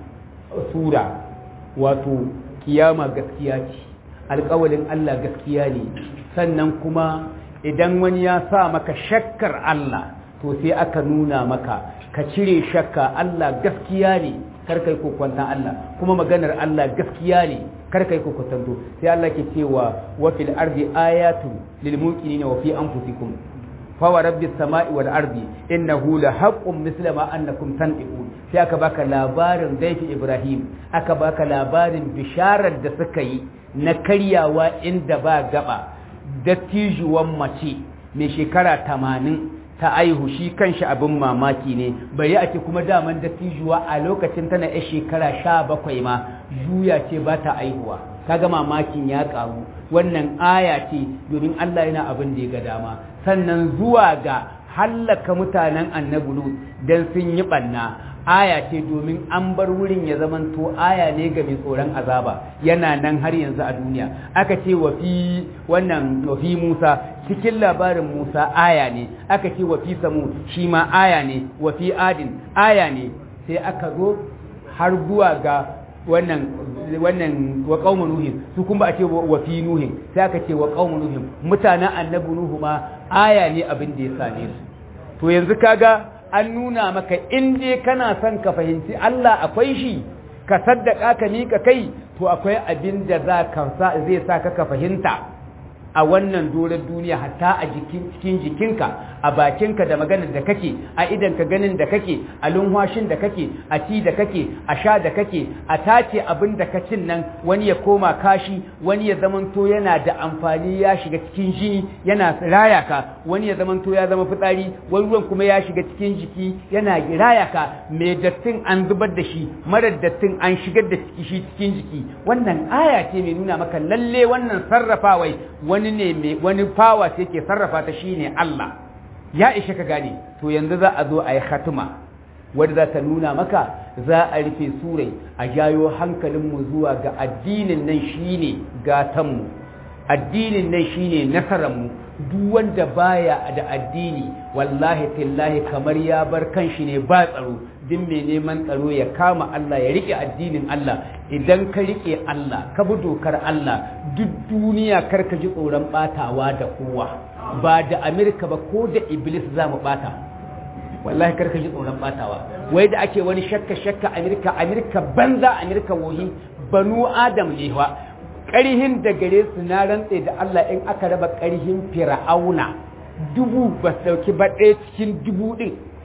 S3: sura wato kiyama gaskiya ce alƙawalin Allah gaskiya ne sannan kuma idan wani ya sa maka shakkar Allah to sai aka nuna maka ka cire shakka Allah gaskiya ne kar kai kokwantan Allah kuma maganar Allah gaskiya ne kar kai kokwantanto sai Allah ke cewa wa fil ardi ayatun lil muqinina wa fi anfusikum fa wa rabbis sama'i wal ardi innahu la haqqun misla ma annakum tanqun sai aka baka labarin zaifi Ibrahim aka baka labarin bisharar da suka yi na karyawa inda ba gaba dattijuwan mace mai shekara tamanin ta aihu shi kanshi abin mamaki ne bari ake kuma daman dattijuwa a lokacin tana ya shekara sha bakwai ma juya ce ba ta aihuwa kaga mamakin ya karu wannan aya ce domin Allah yana abin da ya ga dama sannan zuwa ga hallaka mutanen annabi Lut dan sun yi banna aya ce domin an bar wurin ya zamanto aya ne ga mai tsoron azaba yana nan har yanzu a duniya aka ce wa fi wannan wa fi Musa cikin labarin Musa aya ne aka ce wa fi Samu shi ma aya ne wa fi Adin aya ne sai aka zo har zuwa ga wannan wannan wa qaumun nuhin su kuma a ce wa fi nuhin sai aka ce wa qaumun nuhin mutanen annabi nuhu ma aya ne abin da ya same su to yanzu kaga an nuna maka in dai kana son ka fahimci Allah akwai shi ka saddaka ka mika kai to akwai abin da za ka sa zai sa ka ka fahimta a wannan doron duniya hatta a jikin cikin jikinka a bakinka da maganar da kake a idanka ganin da kake a lunhwashin da kake a ci da kake a sha da kake a tace abin da ka cin nan wani ya koma kashi wani ya zamanto yana da amfani ya shiga cikin jini yana raya ka wani ya zamanto ya zama fitsari wani ruwan kuma ya shiga cikin jiki yana raya ka mai dattin an zubar da shi marar dattin an shigar da ciki shi cikin jiki wannan aya ce mai nuna maka lalle wannan sarrafawai wani ne mai wani fawa ce ke sarrafa ta shine Allah ya ishe ka gane to yanzu za a zo a yi khatuma wadda za ta nuna maka za a rufe surai a jayo hankalinmu zuwa ga addinin nan shine gatanmu addinin nan shine nasararmu duk wanda baya da addini wallahi tillahi kamar ya bar kanshi ne ba tsaro duk mai neman tsaro ya kama Allah ya rike addinin Allah idan ka rike Allah ka bi dokar Allah duk duniya kar ka ji tsoron batawa da kowa ba da Amerika ba ko da Iblis za mu bata wallahi kar ka ji tsoron batawa wai da ake wani shakka shakka Amerika Amerika banza Amerika wohi banu Adam ne wa ƙarihin da gare su na rantse da Allah in aka raba ƙarihin fir'auna dubu ba sauki ba ɗaya cikin dubu ɗin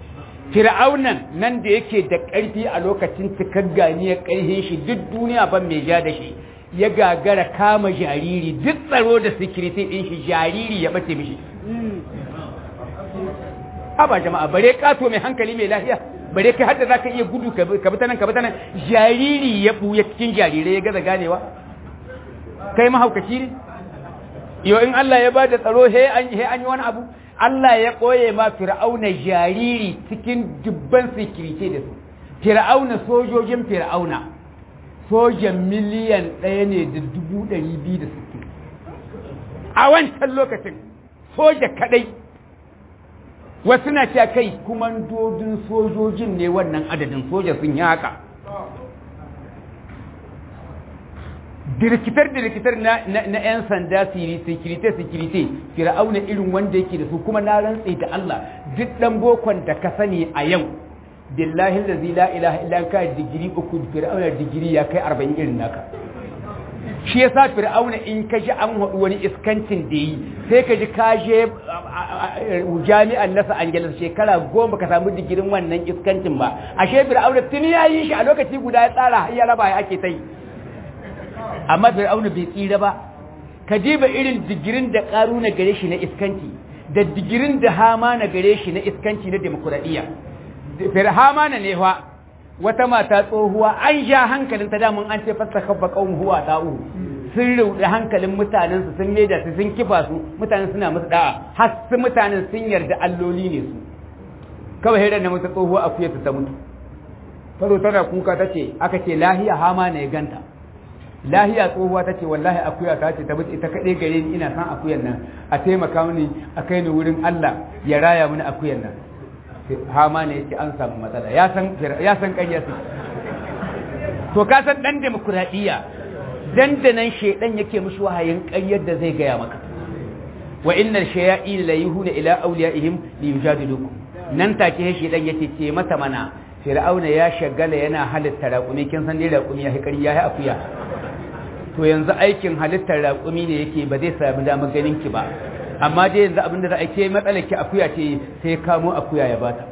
S3: fir'aunan nan da yake da ƙarfi a lokacin cikar ganiyar ƙarfin shi duk duniya ban mai ja da shi ya gagara kama jariri duk tsaro da sikiriti ɗin shi jariri ya bace mishi haba jama'a bare kato mai hankali mai lafiya bare kai hadda zaka iya gudu ka bi ta nan ka bi ta nan jariri ya buya cikin jarirai ya gaza ganewa kai mahaukaci ne yo in Allah ya bada tsaro he an he an yi wani abu Allah ya koye ma fir'auna jariri cikin dubban sikirite da su fir'auna sojojin fir'auna sojan miliyan ɗaya ne da dubu ɗari biyu da sittin a wancan lokacin soja kaɗai wasu na cewa kai kumandodin sojojin ne wannan adadin soja sun yi haka dirkitar dirkitar na na yan sanda sikirite sikirite fir'auna irin wanda yake da su kuma na rantse da Allah duk dan bokon da ka sani a yau billahi allazi la ilaha illa ka digiri uku fir'auna digiri ya kai 40 irin naka shi yasa fir'auna in ka ji an haɗu wani iskancin da yi sai ka ji ka je jami'an nasa angeles shekara goma ka samu digirin wannan iskancin ba ashe fir'auna tuni ya yi shi a lokaci guda ya tsara ya raba ya ake ta yi amma fir'auna bai tsira ba ka diba irin digirin da karu na gare shi na iskanci da digirin da hama na gare shi na iskanci na demokuraɗiyya firhama na ne fa wata mata tsohuwa an ja hankalin ta damun an ce fasta kabba kawun huwa ta'u sun rauɗi hankalin mutanen su sun maida su sun kifa su mutanen suna musu da'a har su mutanen sun yarda alloli ne su kawai hirar na mata tsohuwa akuya ta mutu faro tana kuka ta ce aka ce lahiya hama ne ganta lahiya tsohuwa ta ce wallahi akuya ta ce ta mutu ita kaɗai gare ni ina san akuyan nan a taimaka mini a kai ni wurin Allah ya raya mini akuyan nan hama ne yake an samu matsala ya san ya san ƙarya su to ka san dan demokradiya dandanan shedan yake mushi wahayin ƙaryar da zai gaya maka wa innal shayatin la yuhuna ila awliyaihim li yujadilukum nan take shedan yace ce mata mana fir'auna ya shagala yana halitta raƙumi kin san dai raƙumi ya ƙarya ya akuya to yanzu aikin halittar raƙumi ne yake ba zai sami damar ganin ki ba amma dai yanzu abin da za a ke matsalar ki akuya ce sai kamo akuya ya bata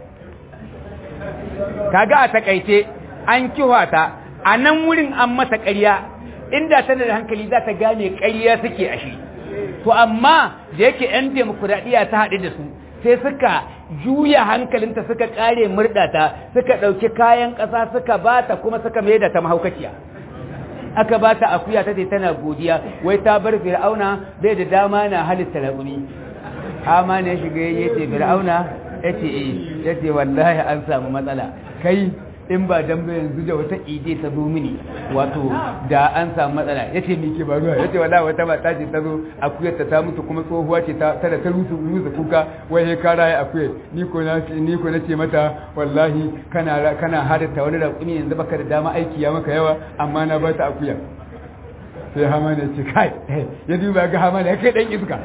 S3: kaga a takaice an kiwa ta a nan wurin an mata ƙarya inda tana da hankali za ta gane ƙarya suke a shi to amma da yake 'yan demokuraɗiyya ta haɗu da su sai suka juya hankalinta suka ƙare murɗata suka ɗauki kayan ƙasa suka bata kuma suka mai da ta mahaukaciya aka ba ta akuya ta ce tana godiya wai ta bar fir'auna bai da dama na halitta raƙumi amma ne shiga ya ce fir'auna ya ce eh ya ce wallahi an samu matsala kai in ba dan bai yanzu da wata ide ta zo mini wato da an samu matsala ya ce mike ba ruwa ya ce wallahi wata mata ce ta zo akuyar ta mutu kuma tsohuwa ce ta tana ta rusu rusu kuka wai he kara ya akuyar ni ko na ni ko nace mata wallahi kana kana hadatta wani raƙumi yanzu baka da dama aiki ya maka yawa amma na ba ta akuya sai hama ne ce kai ya duba ga hama ne kai dan iska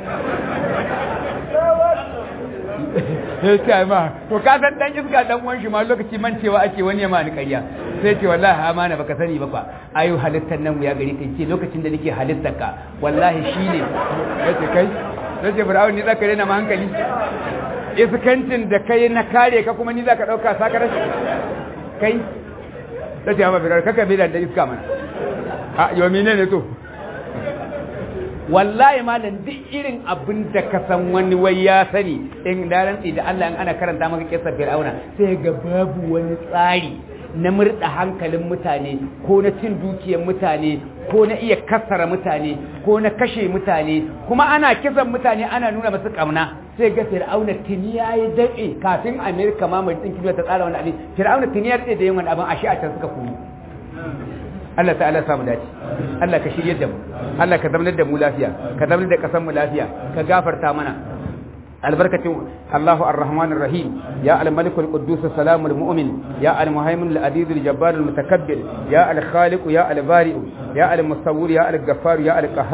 S3: sai ce ma to ka san dan iska dan uwan shi ma lokaci mancewa ake wani ya mani ƙarya sai ce wallahi amana baka sani ba fa ayu halittar nan ya gari kai ce lokacin da nake halittar ka wallahi shine yace kai yace fir'aun ni zaka rena ma hankali iskancin da kai na kare ka kuma ni zaka dauka saka rashi kai yace amma fir'aun kaka bi da iska mana a yo menene to wallahi malam duk irin abin da ka san wani wai ya sani in da rantsi da Allah in ana karanta maka kissa Fir'auna sai ga babu wani tsari na murda hankalin mutane ko na cin dukiyar mutane ko na iya kasara mutane ko na kashe mutane kuma ana kisan mutane ana nuna masu kauna sai ga Fir'auna tuni yayi dade kafin America ma mai dinki ta tsara wani abin Fir'auna tuni ya dade da yin wani abin ashe a can suka koyi Allah ta'ala samu dace Allah ka shirye da mu Allah ka zamanar da mu lafiya ka zamanar da kasan mu lafiya ka gafarta mana albarkacin Allahu ar-Rahman ar-Rahim ya al-Malik al-Quddus as-Salam al-Mu'min ya al-Muhaymin al-Aziz al-Jabbar al-Mutakabbir ya al-Khaliq ya al-Bari ya al-Musawwir ya al-Ghaffar ya al-Qahhar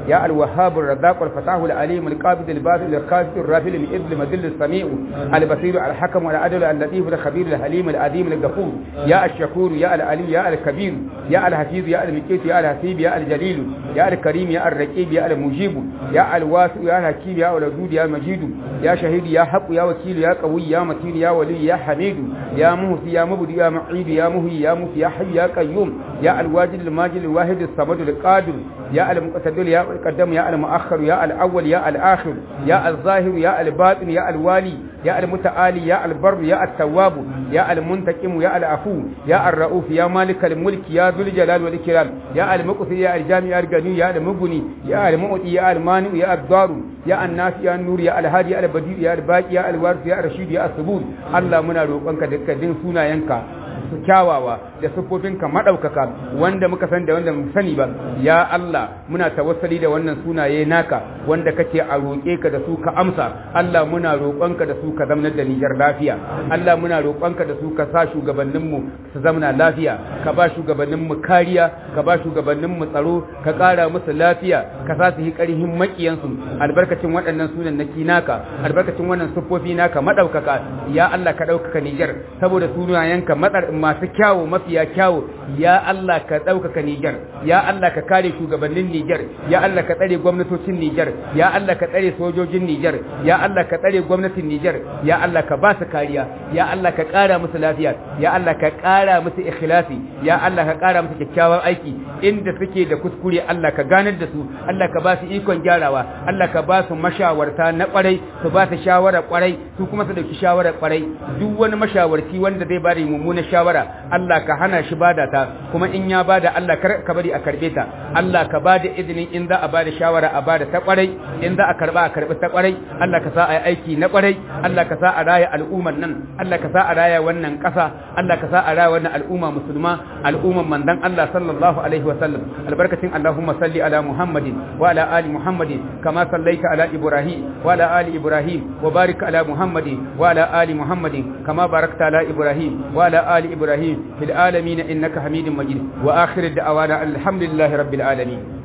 S1: يا الوهاب الرزاق الفتاح العليم القابض الباسل الخاسر الرافع الإذن المذل السميع البصير الحكم العدل اللطيف الخبير الحليم العظيم الغفور يا الشكور يا العلي يا الكبير يا الحفيظ يا المقيت يا الحسيب يا الجليل يا الكريم يا الرقيب يا المجيب يا الواسع يا الحكيم يا الودود يا المجيد يا شهيد يا حق يا وكيل يا قوي يا متين يا ولي يا حميد يا مهتي يا مبدي يا معيد يا مهي يا مفي يا حي يا قيوم يا الواجد الماجد الواحد الصمد القادر يا المقتدر يا القدم يا المؤخر يا الأول يا الآخر يا الظاهر يا الباطن يا الوالي يا المتعالي يا البر يا التواب يا المنتقم يا العفو يا الرؤوف يا مالك الملك يا ذو الجلال والإكرام يا المقصي يا الجامع يا الغني يا المغني يا المؤتي يا المانع يا الضار يا الناس يا النور يا الهادي يا البديع يا الباقي يا الوارث يا الرشيد يا الثبوت الله muna roƙonka dukkan sunayenka su kyawawa da siffofinka maɗaukaka wanda muka san da wanda mu sani ba ya Allah muna tawassali da wannan sunaye naka wanda kake a roƙe ka da su ka amsa Allah muna roƙonka da su ka zamanar da Nijar lafiya Allah muna roƙonka da su ka sa shugabanninmu su zamana lafiya ka ba shugabanninmu kariya ka ba shugabanninmu tsaro ka ƙara musu lafiya ka sa su yi ƙarhin maƙiyansu albarkacin waɗannan sunan naki naka albarkacin wannan siffofi naka maɗaukaka ya Allah ka ɗaukaka Nijar saboda sunayenka matsar masu kyawu mafiya kyawu ya Allah ka ɗaukaka Nijar ya Allah ka kare shugabannin Nijar ya Allah ka tsare gwamnatocin Nijar ya Allah ka tsare sojojin Nijar ya Allah ka tsare gwamnatin Nijar ya Allah ka ba su kariya ya Allah ka ƙara musu lafiya ya Allah ka ƙara musu ikhlasi ya Allah ka ƙara musu kyakkyawan aiki inda suke da kuskure Allah ka ganar da su Allah ka ba su ikon gyarawa Allah ka ba su mashawarta na kwarai su ba su shawara kwarai su kuma su dauki shawara kwarai duk wani mashawarci wanda zai bada mummunan shawara Allah ka hana shi bada ta kuma in ya bada Allah kar ka bari a karbe ta Allah ka bada izinin in za a bada shawara a bada ta kwarai in za a karba a karbi ta kwarai Allah ka sa a aiki na kwarai Allah ka sa a raya al'umman nan Allah ka sa a raya wannan kasa Allah ka sa a raya wannan al'umma musulma al'umman mandan Allah sallallahu alaihi wa sallam albarkacin Allahumma salli ala Muhammadin wa ala ali Muhammadin kama sallaita ala Ibrahim wa ala ali Ibrahim wa barik ala Muhammadin wa ala ali Muhammadin kama barakta ala Ibrahim wa ala ali إبراهيم في العالمين إنك حميد مجيد وآخر الدعوانا الحمد لله رب العالمين